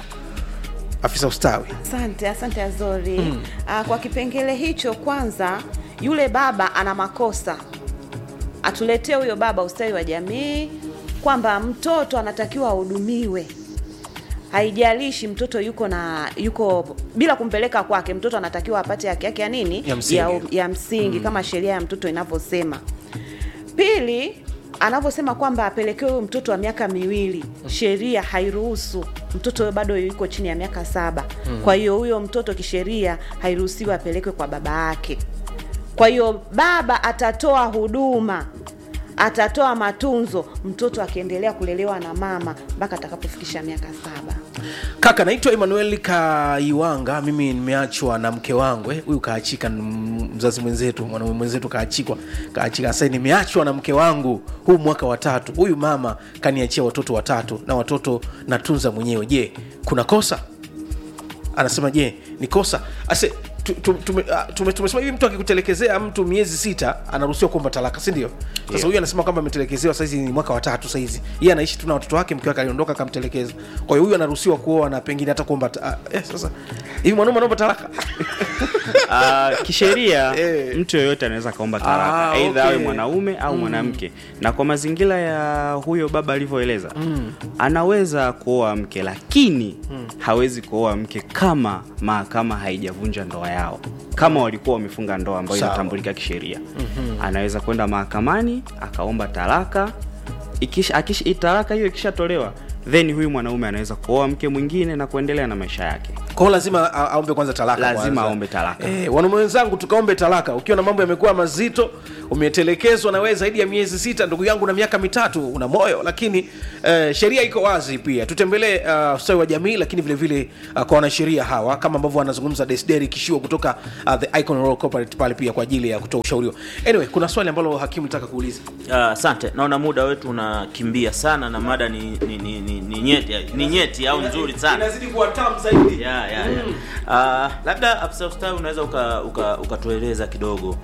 afisa ustawi Asante, asante Azori. Mm. Ah, kwa kipengele hicho, kwanza yule baba ana makosa, atuletee huyo baba ustawi wa jamii kwamba mtoto anatakiwa ahudumiwe haijalishi mtoto yuko na yuko bila kumpeleka kwake mtoto anatakiwa apate haki yake ya nini Ya msingi. ya, ya msingi Mm. kama sheria ya mtoto inavyosema pili anavyosema kwamba apelekewe huyu mtoto wa miaka miwili sheria hairuhusu mtoto huyo bado yuko chini ya miaka saba Mm. kwa hiyo huyo mtoto kisheria hairuhusiwi apelekwe kwa baba yake kwa hiyo baba atatoa huduma atatoa matunzo mtoto akiendelea kulelewa na mama mpaka atakapofikisha miaka saba kaka naitwa emmanuel kaiwanga mimi nimeachwa na mke wangu eh, huyu kaachika ni m- mzazi mwenzetu mwanaume mwenzetu kaachikwa kaachika sasa nimeachwa na mke wangu huu mwaka wa tatu huyu mama kaniachia watoto watatu na watoto natunza mwenyewe je kuna kosa anasema je ni kosa ase tu- tu- tume- ah, tume- tumesema hivi mtu akikutelekezea mtu miezi sita anaruhusiwa kuomba talaka si ndio sasa Ndio. huyu anasema kwamba ametelekezewa saizi ni mwaka wa tatu saizi yeye anaishi tu na watoto wake mke wake aliondoka akamtelekeza kwa hiyo huyu anaruhusiwa kuoa na pengine hata kuomba ta- ah, eh, sasa hivi mwanaume anaomba talaka uh, kisheria mtu yoyote anaweza akaomba talaka Ah, aidha okay. awe mwanaume au Mm. mwanamke na kwa mazingira ya huyo baba alivyoeleza Mm. anaweza kuoa mke lakini Mm. hawezi kuoa mke kama mahakama haijavunja ndoa yao kama walikuwa wamefunga ndoa ambayo Sawa. inatambulika kisheria Mhm. anaweza kwenda mahakamani akaomba talaka ikisha, akisha, talaka hiyo ikishatolewa then huyu mwanaume anaweza kuoa mke mwingine na kuendelea na maisha yake kwao lazima a- aombe kwanza talaka lazima kwanza. aombe talaka Eh, wanaume wenzangu tukaombe talaka ukiwa na mambo yamekuwa mazito umetelekezwa na wewe zaidi ya miezi sita ndugu yangu na miaka mitatu una moyo lakini eh, sheria iko wazi pia tutembelee uh, ustawi wa jamii lakini vile vile uh, kwa wanasheria hawa kama ambavyo wanazungumza desderi kishiwa kutoka uh, the icon Royal corporate pale pia kwa ajili ya kutoa ushauri anyway kuna swali ambalo hakimu nataka kuuliza Ah, asante naona muda wetu unakimbia sana na mada ni, ni, ni, ni, ni nyeti ni nyeti au nzuri sana inazidi kuwa tamu zaidi ya, ya, ya. Ah, labda afisa ustawi unaweza ukatueleza uka, ukatueleza kidogo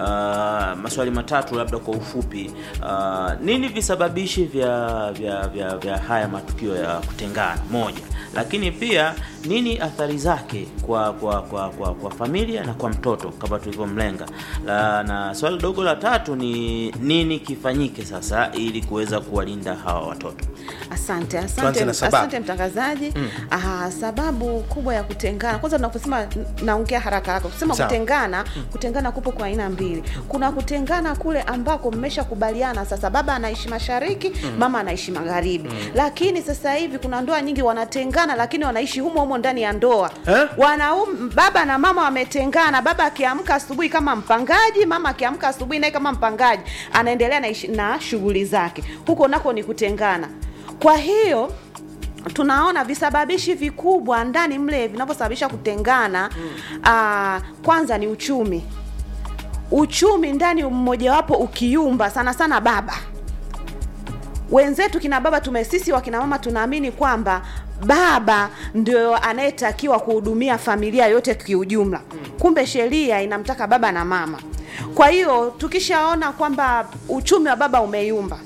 Ah, maswali matatu labda kwa ufupi Ah, nini visababishi vya, vya, vya, vya haya matukio ya kutengana moja lakini pia nini athari zake kwa kwa, kwa, kwa, kwa familia na kwa mtoto kama tulivyomlenga La- na swali dogo la tatu ni nini kifanyike sasa ili kuweza kuwalinda hawa watoto Asante, Tuanze asante, na sababu. asante mtangazaji. Mm. Ah, sababu kubwa ya kutengana, kwanza tunaposema, n- naongea haraka haraka, kusema Sawa. kutengana, kutengana kupo kwa aina mbili. Kuna kutengana kule ambako mmeshakubaliana sasa, baba anaishi mashariki, Mm. mama anaishi magharibi, Mm. lakini sasa hivi kuna ndoa nyingi wanatengana, lakini wanaishi humo humo ndani ya ndoa eh? Wanaum, baba na mama wametengana, baba akiamka asubuhi kama mpangaji, mama akiamka asubuhi naye kama mpangaji, anaendelea na, ishi- na shughuli zake, huko nako ni kutengana. Kwa hiyo tunaona visababishi vikubwa ndani mle vinavyosababisha kutengana mm. kwanza ni uchumi uchumi ndani mmojawapo ukiumba sana sana baba wenzetu kina baba tume sisi wakina mama tunaamini kwamba baba ndio anayetakiwa kuhudumia familia yote kiujumla kumbe sheria inamtaka baba na mama kwa hiyo tukishaona kwamba uchumi wa baba umeyumba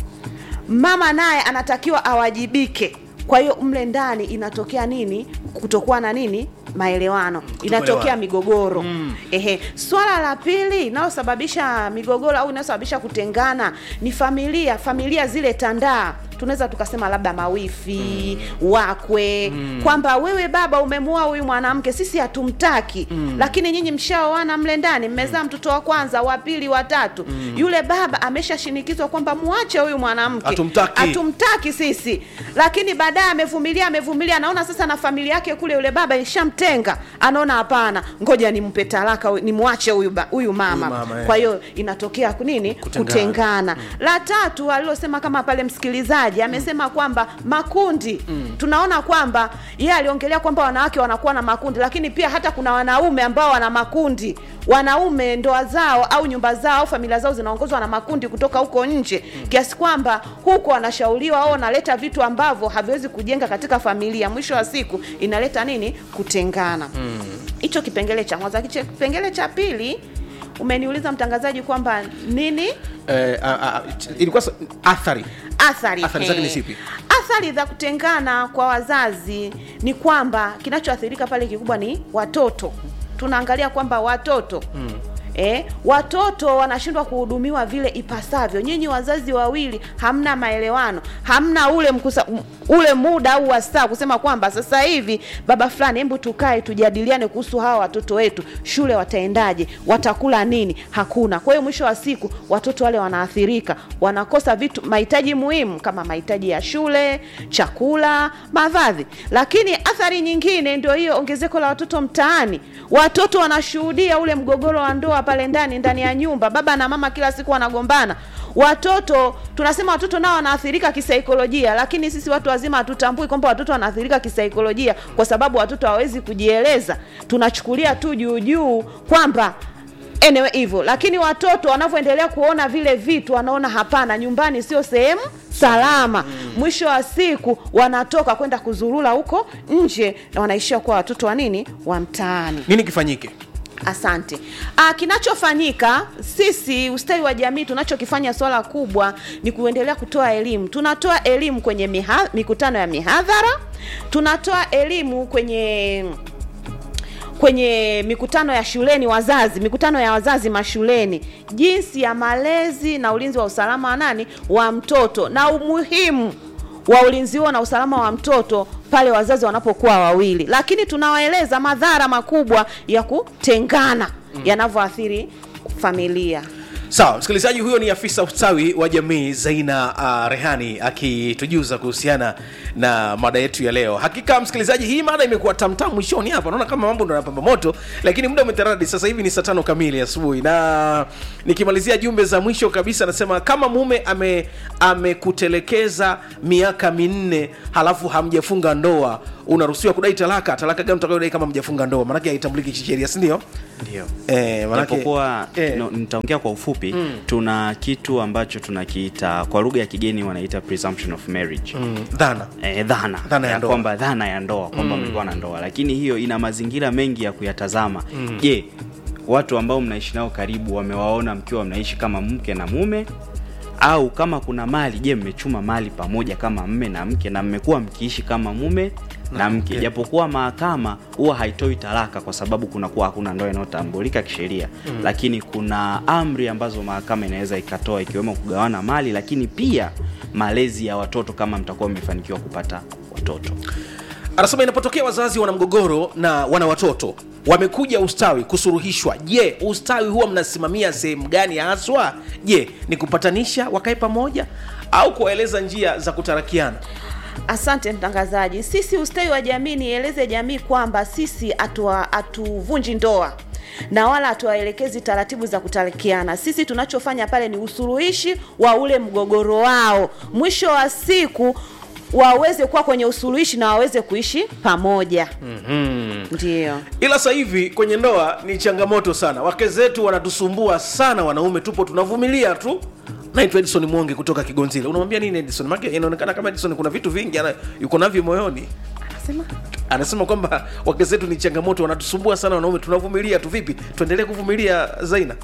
mama naye anatakiwa awajibike kwa hiyo mle ndani inatokea nini kutokuwa na nini maelewano inatokea migogoro mm. ehe swala la pili inayosababisha migogoro au inayosababisha kutengana ni familia familia zile tandaa tunaweza tukasema labda mawifi mm. wakwe mm. kwamba wewe baba umemuoa huyu mwanamke sisi hatumtaki mm. lakini nyinyi mshaoana mle ndani mmezaa mtoto wa kwanza wa pili wa tatu mm. yule baba ameshashinikizwa kwamba muache huyu mwanamke Hatumtaki. hatumtaki sisi lakini baadaye amevumilia amevumilia anaona sasa na familia yake kule yule baba ishamtenga anaona hapana ngoja nimpe talaka nimwache huyu ba- huyu mama, Huyu mama, eh. kwa hiyo inatokea nini Kutengana. kutengana la tatu alilosema kama pale msikilizaji amesema kwamba makundi tunaona kwamba yeye aliongelea kwamba wanawake wanakuwa na makundi lakini pia hata kuna wanaume ambao wana makundi wanaume ndoa zao au nyumba zao au familia zao zinaongozwa na makundi kutoka huko nje kiasi kwamba huko wanashauriwa au wanaleta vitu ambavyo haviwezi kujenga katika familia mwisho wa siku inaleta nini kutengana hicho kipengele cha kwanza Kiche- kipengele cha pili umeniuliza mtangazaji kwamba nini eh, a- a- a- ilikuwa sa- athari athari athari zake ni eh. zipi athari za kutengana kwa wazazi ni kwamba kinachoathirika pale kikubwa ni watoto tunaangalia kwamba watoto mm. Eh, watoto wanashindwa kuhudumiwa vile ipasavyo. Nyinyi wazazi wawili hamna maelewano, hamna ule mkusa, m- ule muda au wasaa kusema kwamba sasa hivi baba fulani, hebu tukae tujadiliane kuhusu hawa watoto wetu, shule wataendaje, watakula nini? Hakuna. Kwa hiyo mwisho wa siku watoto wale wanaathirika, wanakosa vitu mahitaji muhimu kama mahitaji ya shule, chakula, mavazi. Lakini athari nyingine ndio hiyo ongezeko la watoto mtaani. Watoto wanashuhudia ule mgogoro wa ndoa pale ndani ndani ya nyumba, baba na mama kila siku wanagombana. Watoto tunasema watoto nao wanaathirika kisaikolojia, lakini sisi watu wazima hatutambui kwamba watoto wanaathirika kisaikolojia, kwa sababu watoto hawawezi kujieleza. Tunachukulia tu juu juu kwamba anyway hivyo, lakini watoto wanavyoendelea kuona vile vitu, wanaona hapana, nyumbani sio sehemu salama. Mwisho wa siku wanatoka kwenda kuzurula huko nje na wanaishia kuwa watoto wa nini, wa mtaani. nini kifanyike Asante. Ah, kinachofanyika sisi ustawi wa jamii tunachokifanya swala kubwa ni kuendelea kutoa elimu. Tunatoa elimu kwenye miha, mikutano ya mihadhara, tunatoa elimu kwenye kwenye mikutano ya shuleni wazazi mikutano ya wazazi mashuleni jinsi ya malezi na ulinzi wa usalama wa nani wa mtoto na umuhimu wa ulinzi huo na usalama wa mtoto pale wazazi wanapokuwa wawili lakini tunawaeleza madhara makubwa ya kutengana mm. yanavyoathiri familia sawa msikilizaji huyo ni afisa ustawi wa jamii zaina uh, rehani akitujuza kuhusiana na mada yetu ya leo hakika msikilizaji hii mada imekuwa tamtam mwishoni hapa naona kama mambo ndo yanapamba moto lakini muda umetaradi sasa hivi ni saa tano kamili asubuhi na nikimalizia jumbe za mwisho kabisa anasema kama mume ame amekutelekeza miaka minne halafu hamjafunga ndoa unaruhusiwa kudai talaka talaka gani utakayodai kama mjafunga ndoa maanake haitambuliki kisheria sindio ndio eh, manake- japokuwa eh. no, nitaongea kwa ufupi Mm. tuna kitu ambacho tunakiita kwa lugha ya kigeni wanaita presumption of marriage Mm, dhana eh, dhana, Dhana ya ya ndoa. kwamba dhana ya ndoa kwamba Mm. mlikuwa na ndoa lakini hiyo ina mazingira mengi ya kuyatazama Mm. je watu ambao mnaishi nao karibu wamewaona mkiwa mnaishi kama mke na mume au kama kuna mali je mmechuma mali pamoja kama mme na mke na mmekuwa mkiishi kama mume na mke japokuwa mahakama huwa haitoi talaka kwa sababu kunakuwa hakuna ndoa inayotambulika kisheria Mm. lakini kuna amri ambazo mahakama inaweza ikatoa ikiwemo kugawana mali lakini pia malezi ya watoto kama mtakuwa mmefanikiwa kupata watoto anasema inapotokea wazazi wana mgogoro na wana watoto wamekuja ustawi kusuruhishwa je ustawi huwa mnasimamia sehemu gani haswa je ni kupatanisha wakae pamoja au kuwaeleza njia za kutarakiana Asante mtangazaji. Sisi ustawi wa jamii, nieleze jamii kwamba sisi hatua- hatuvunji ndoa na wala hatuwaelekezi taratibu za kutarikiana. Sisi tunachofanya pale ni usuluhishi wa ule mgogoro wao, mwisho wa siku waweze kuwa kwenye usuluhishi na waweze kuishi pamoja. mm-hmm. Ndio. ila sasa hivi kwenye ndoa ni changamoto sana wake zetu wanatusumbua sana wanaume tupo tunavumilia tu naitwa edison mwonge kutoka kigonzile unamwambia nini edison make inaonekana kama edison kuna vitu vingi ana, yuko navyo moyoni Anasema anasema kwamba wake zetu ni changamoto wanatusumbua sana wanaume tunavumilia tu vipi tuendelee kuvumilia zaina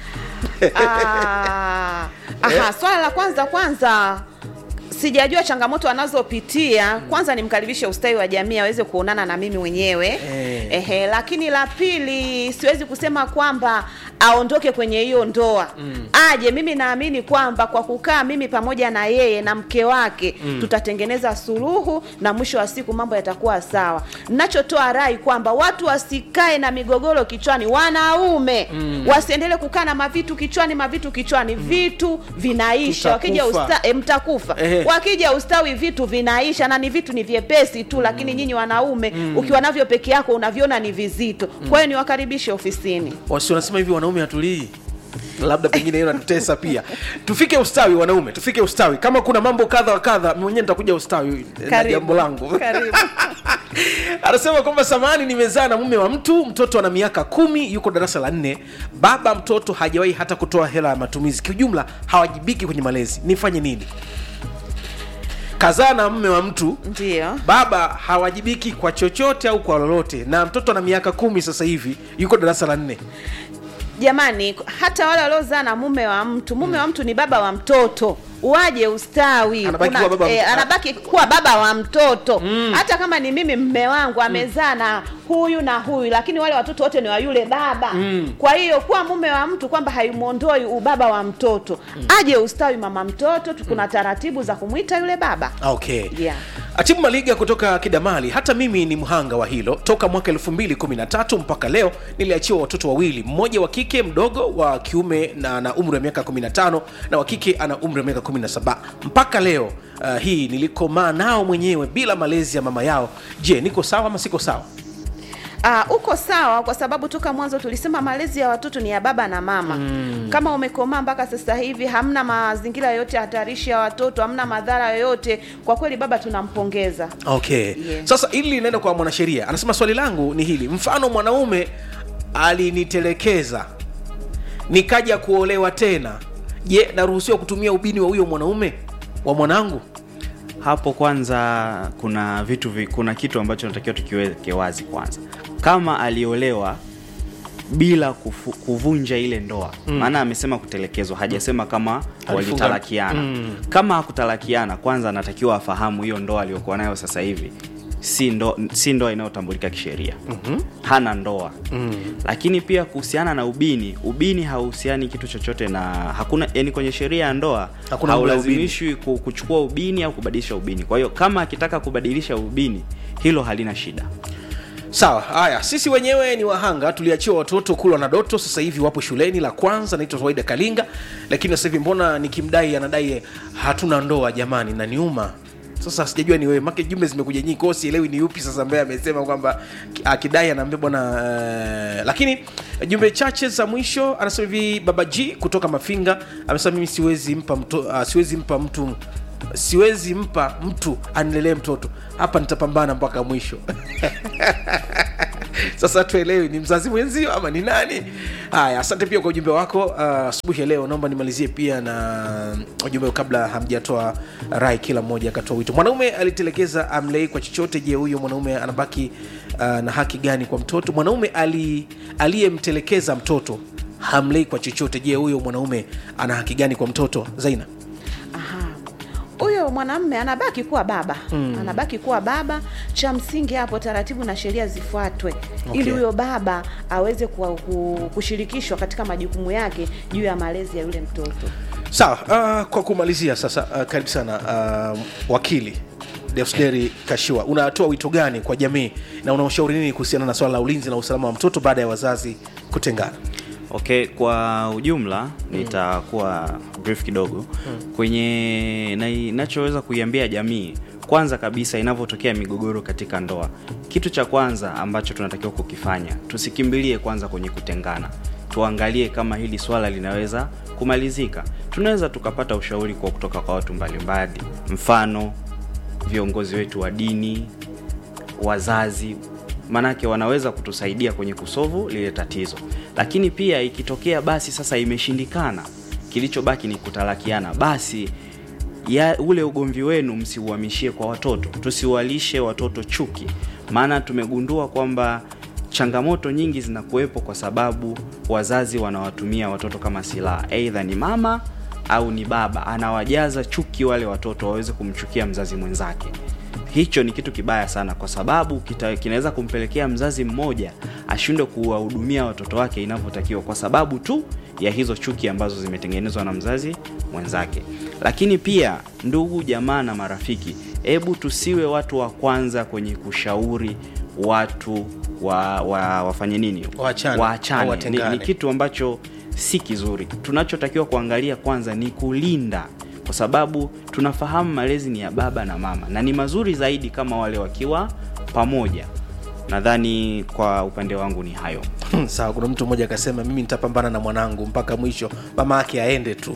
Ah, aha, swala la kwanza kwanza sijajua changamoto anazopitia kwanza nimkaribishe ustawi wa jamii aweze kuonana na mimi mwenyewe Eh. ehe lakini la pili siwezi kusema kwamba aondoke kwenye hiyo ndoa Mm. aje mimi naamini kwamba kwa kukaa mimi pamoja na yeye na mke wake Mm. tutatengeneza suluhu na mwisho wa siku mambo yatakuwa sawa nachotoa rai kwamba watu wasikae na migogoro kichwani wanaume Mm. wasiendelee kukaa na mavitu kichwani mavitu kichwani vitu vinaisha wakija Tutakufa. usta, e, mtakufa Ehe. wakija ustawi vitu vinaisha na ni vitu ni vyepesi tu lakini nyinyi wanaume Mm. ukiwa navyo peke yako unaviona ni vizito kwa hiyo niwakaribishe ofisini wasi wanasema hivi wanaume hatulii labda pengine hiyo natutesa pia tufike ustawi wanaume tufike ustawi kama kuna mambo kadha wa kadha mwenyewe nitakuja ustawi na Karibu. jambo langu Karibu. anasema kwamba samani nimezaa na mume wa mtu mtoto ana miaka kumi yuko darasa la nne baba mtoto hajawahi hata kutoa hela ya matumizi kiujumla hawajibiki kwenye malezi nifanye nini kazaa na mume wa mtu ndio baba hawajibiki kwa chochote au kwa lolote na mtoto ana miaka kumi sasa hivi yuko darasa la nne jamani hata wale waliozaa na mume wa mtu mume wa mtu ni baba wa mtoto waje ustawi Anabaki Kuna- kuwa baba wa eh, mtu- anabaki kuwa baba wa mtoto hata kama ni mimi mme wangu amezaa na huyu na huyu lakini wale watoto wote ni wa yule baba Mm. kwa hiyo kuwa mume wa mtu kwamba haimwondoi ubaba wa mtoto aje ustawi mama mtoto tu- kuna taratibu za kumwita yule baba okay yeah. atibu maliga kutoka kidamali hata mimi ni mhanga wa hilo toka mwaka 213 mpaka leo niliachiwa watoto wawili mmoja wa kike mdogo wa kiume na ana umri wa miaka 15 na wa kike ana umri wa miaka 17 mpaka leo uh, hii nilikomaa nao mwenyewe bila malezi ya mama yao je niko sawa ama siko sawa Uh, uko sawa kwa sababu toka mwanzo tulisema malezi ya watoto ni ya baba na mama Mm. kama umekomaa mpaka sasa hivi hamna mazingira yoyote hatarishi ya watoto hamna madhara yoyote kwa kweli baba tunampongeza okay Yeah. sasa hili linaenda kwa mwanasheria anasema swali langu ni hili mfano mwanaume alinitelekeza nikaja kuolewa tena je naruhusiwa kutumia ubini wa huyo mwanaume wa mwanangu hapo kwanza kuna vitu vi, kuna kitu ambacho natakiwa tukiweke wazi kwanza kama aliolewa bila kufu, kuvunja ile ndoa Mm. maana amesema kutelekezwa hajasema kama Alifunga- walitalakiana Mm. kama hakutalakiana kwanza anatakiwa afahamu hiyo ndoa aliyokuwa nayo sasa hivi si ndo, si ndoa inayotambulika kisheria Mhm. hana ndoa Mm. lakini pia kuhusiana na ubini ubini hauhusiani kitu chochote na hakuna yani kwenye sheria ya ndoa Hakuna mambo ya haulazimishwi ku- kuchukua ubini au kubadilisha ubini kwa hiyo kama akitaka kubadilisha ubini hilo halina shida sawa haya sisi wenyewe ni wahanga tuliachiwa watoto kulwa na doto sasa hivi wapo shuleni la kwanza naitwa waida kalinga lakini sasa hivi mbona nikimdai anadai hatuna ndoa jamani na niuma sasa sijajua ni wewe make jumbe zimekuja nyingi kwao sielewi ni yupi sasa ambaye amesema kwamba ki- akidai anaambia bwana uh, lakini jumbe chache za mwisho anasema hivi baba g kutoka mafinga amesema mimi siwezi mpa mto, uh, siwezi mpa mtu siwezi mpa mtu anilelee mtoto hapa nitapambana mpaka mwisho sasa tuelewi ni mzazi mwenzio ama ni nani haya asante pia kwa ujumbe wako uh, asubuhi ya leo naomba nimalizie pia na ujumbe kabla hamjatoa rai kila mmoja akatoa wito mwanaume alitelekeza amlei kwa chochote je huyo mwanaume anabaki uh, na haki gani kwa mtoto mwanaume ali aliyemtelekeza mtoto hamlei kwa chochote je huyo mwanaume ana haki gani kwa mtoto zaina huyo mwanamme anabaki kuwa baba Mm. anabaki kuwa baba cha msingi hapo taratibu na sheria zifuatwe Okay. ili huyo baba aweze kuwa, ku, kushirikishwa katika majukumu yake juu ya malezi ya yule mtoto sawa uh, kwa kumalizia sasa uh, karibu sana uh, wakili deusderi kashiwa unatoa wito gani kwa jamii na unaoshauri nini kuhusiana na swala la ulinzi na usalama wa mtoto baada ya wazazi kutengana okay kwa ujumla nitakuwa brief kidogo kwenye na inachoweza kuiambia jamii kwanza kabisa inavyotokea migogoro katika ndoa kitu cha kwanza ambacho tunatakiwa kukifanya tusikimbilie kwanza kwenye kutengana tuangalie kama hili swala linaweza kumalizika tunaweza tukapata ushauri kwa kutoka kwa watu mbalimbali mfano viongozi wetu wa dini wazazi manake wanaweza kutusaidia kwenye kusovu lile tatizo lakini pia ikitokea basi sasa imeshindikana kilichobaki ni kutalakiana basi ya ule ugomvi wenu msiuhamishie kwa watoto tusiwalishe watoto chuki maana tumegundua kwamba changamoto nyingi zinakuwepo kwa sababu wazazi wanawatumia watoto kama silaha eidha ni mama au ni baba anawajaza chuki wale watoto waweze kumchukia mzazi mwenzake hicho ni kitu kibaya sana kwa sababu kita- kinaweza kumpelekea mzazi mmoja ashindwe kuwahudumia watoto wake inavyotakiwa kwa sababu tu ya hizo chuki ambazo zimetengenezwa na mzazi mwenzake lakini pia ndugu jamaa na marafiki hebu tusiwe watu wa kwanza kwenye kushauri watu wa, wa, wafanye nini Waachane, au waachane ni, watengane. ni kitu ambacho si kizuri tunachotakiwa kuangalia kwanza ni kulinda kwa sababu tunafahamu malezi ni ya baba na mama na ni mazuri zaidi kama wale wakiwa pamoja nadhani kwa upande wangu ni hayo sawa kuna mtu mmoja akasema mimi nitapambana na mwanangu mpaka mwisho mama yake aende tu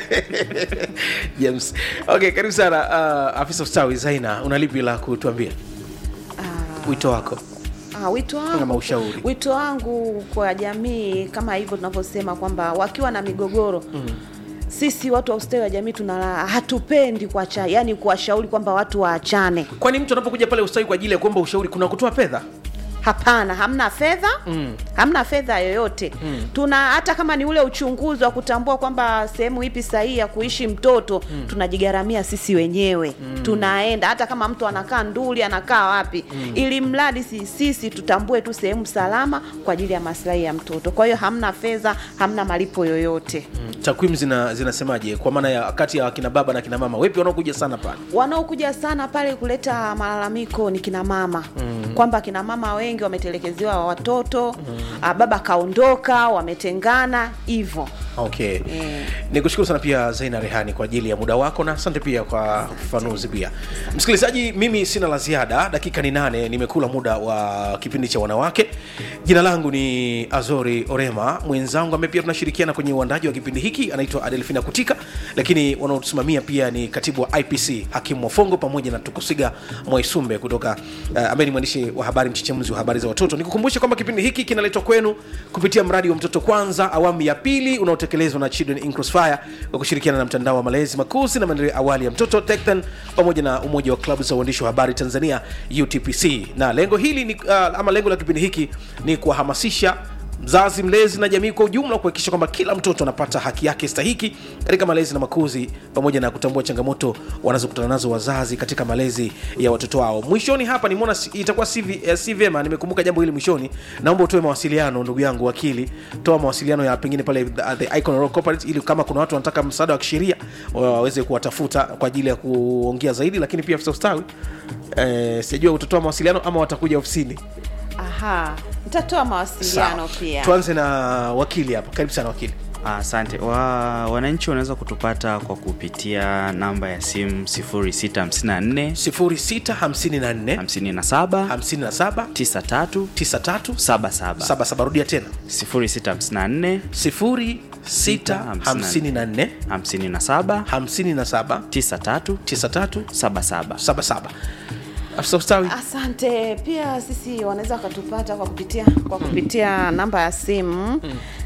james okay karibu sana uh, afisa ustawi zaina unalipi la kutuambia wito wako Ah, wito Ama wangu ushauri. wito wangu kwa jamii kama hivyo tunavyosema kwamba wakiwa na migogoro mm. sisi watu wa ustawi wa jamii tuna hatupendi kuacha yani kuwashauri kwamba watu waachane kwani mtu anapokuja pale ustawi kwa ajili ya kuomba ushauri kuna kutoa fedha hapana hamna fedha mm. hamna fedha yoyote Mm. tuna hata kama ni ule uchunguzi wa kutambua kwamba sehemu ipi sahihi ya kuishi mtoto Mm. tunajigaramia sisi wenyewe Mm. tunaenda hata kama mtu anakaa nduli anakaa wapi Mm. ili mradi si, sisi tutambue tu sehemu salama kwa ajili ya maslahi ya mtoto kwa hiyo hamna fedha hamna malipo yoyote Mm. takwimu zina, zinasemaje kwa maana ya kati ya kina baba na kina mama wepi wanaokuja sana pale wanaokuja sana pale kuleta malalamiko ni kina mama Mm. kwamba kina mama wengi wametelekezewa watoto mm. baba kaondoka wametengana hivyo okay mm. ni kushukuru sana pia zaina rehani kwa ajili ya muda wako na asante pia kwa ufafanuzi pia msikilizaji mimi sina la ziada dakika ni nane nimekula muda wa kipindi cha wanawake jina langu ni azori orema mwenzangu ambaye pia tunashirikiana kwenye uandaji wa kipindi hiki anaitwa adelfina kutika lakini wanaotusimamia pia ni katibu wa ipc hakimu wafongo pamoja na tukusiga mwaisumbe kutoka uh, ambaye ni mwandishi wa habari mchechemuzi wa habari za watoto nikukumbushe kwamba kipindi hiki kinaletwa kwenu kupitia mradi wa mtoto kwanza awamu ya pili unaotekelezwa na children in Crossfire kwa kushirikiana na mtandao wa malezi makuzi na maendeleo ya awali ya mtoto tektan pamoja na umoja wa klabu za uandishi wa habari tanzania utpc na lengo hili ni, uh, ama lengo la kipindi hiki ni kuwahamasisha mzazi mlezi na jamii kwa ujumla kuhakikisha kwamba kila mtoto anapata haki yake stahiki katika malezi na makuzi pamoja na kutambua changamoto wanazokutana nazo wazazi katika malezi ya watoto wao mwishoni hapa nimeona si- itakuwa si vi- eh, si vyema nimekumbuka jambo hili mwishoni naomba utoe mawasiliano ndugu yangu wakili toa mawasiliano ya pengine pale the, the Icon Rock Corporate ili kama kuna watu wanataka msaada wa kisheria waweze kuwatafuta kwa ajili ya kuongea zaidi lakini pia afisa ustawi eh, sijajua utatoa mawasiliano ama watakuja ofisini aha nitatoa mawasiliano Sawa. pia tuanze na wakili hapa karibu sana wakili Asante. Wa, wananchi wanaweza kutupata kwa kupitia namba ya simu 0654 0654 57 57 93 93 77 77 rudia tena 0654 0654 57 57 93 93 77 77 afisa ustawi asante pia sisi wanaweza wakatupata kwa kupitia kwa kupitia namba ya simu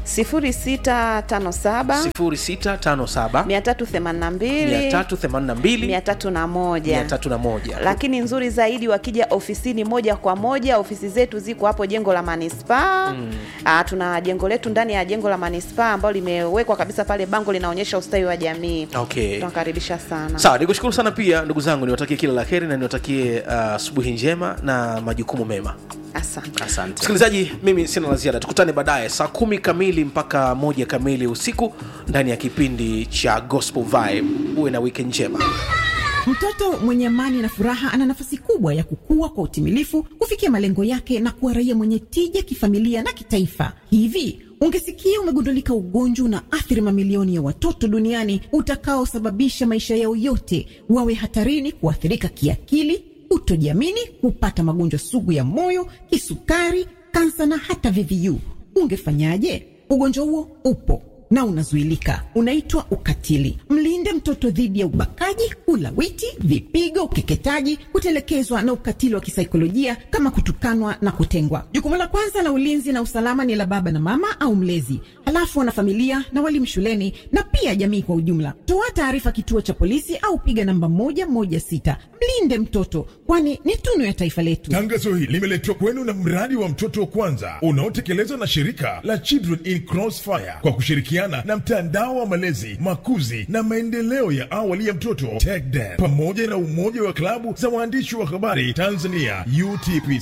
0657 0657 382 382 301 301 lakini nzuri zaidi wakija ofisini moja kwa moja ofisi zetu ziko hapo jengo la manispaa mm. tuna jengo letu ndani ya jengo la manispaa ambalo limewekwa kabisa pale bango linaonyesha ustawi wa jamii okay tunakaribisha sana sawa nikushukuru sana pia ndugu zangu niwatakie kila la heri na niwatakie uh, asubuhi njema na majukumu mema asante asante msikilizaji mimi sina la ziada tukutane baadaye saa kumi kamili mpaka moja kamili usiku ndani ya kipindi cha gospel vibe uwe na wiki njema Mtoto mwenye amani na furaha ana nafasi kubwa ya kukua kwa utimilifu, kufikia malengo yake na kuwa raia mwenye tija kifamilia na kitaifa. Hivi ungesikia umegundulika ugonjwa una athiri mamilioni ya watoto duniani utakaosababisha maisha yao yote wawe hatarini kuathirika kiakili, kutojiamini, kupata magonjwa sugu ya moyo, kisukari, kansa na hata VVU, ungefanyaje? Ugonjwa huo upo na unazuilika, unaitwa ukatili. Mlinde mtoto dhidi ya ubakaji, ulawiti, vipigo, ukeketaji, kutelekezwa na ukatili wa kisaikolojia kama kutukanwa na kutengwa. Jukumu la kwanza la ulinzi na usalama ni la baba na mama au mlezi, halafu wanafamilia na walimu shuleni na pia jamii kwa ujumla. Toa taarifa kituo cha polisi au piga namba moja moja sita. Mlinde mtoto, kwani ni tunu ya taifa letu. Tangazo hili limeletwa kwenu na mradi wa mtoto wa kwanza unaotekelezwa na shirika la Children in Crossfire kwa kushirikiana na mtandao wa malezi, makuzi na maendeleo ya awali ya mtoto TECDEM pamoja na umoja wa klabu za waandishi wa habari Tanzania UTPC.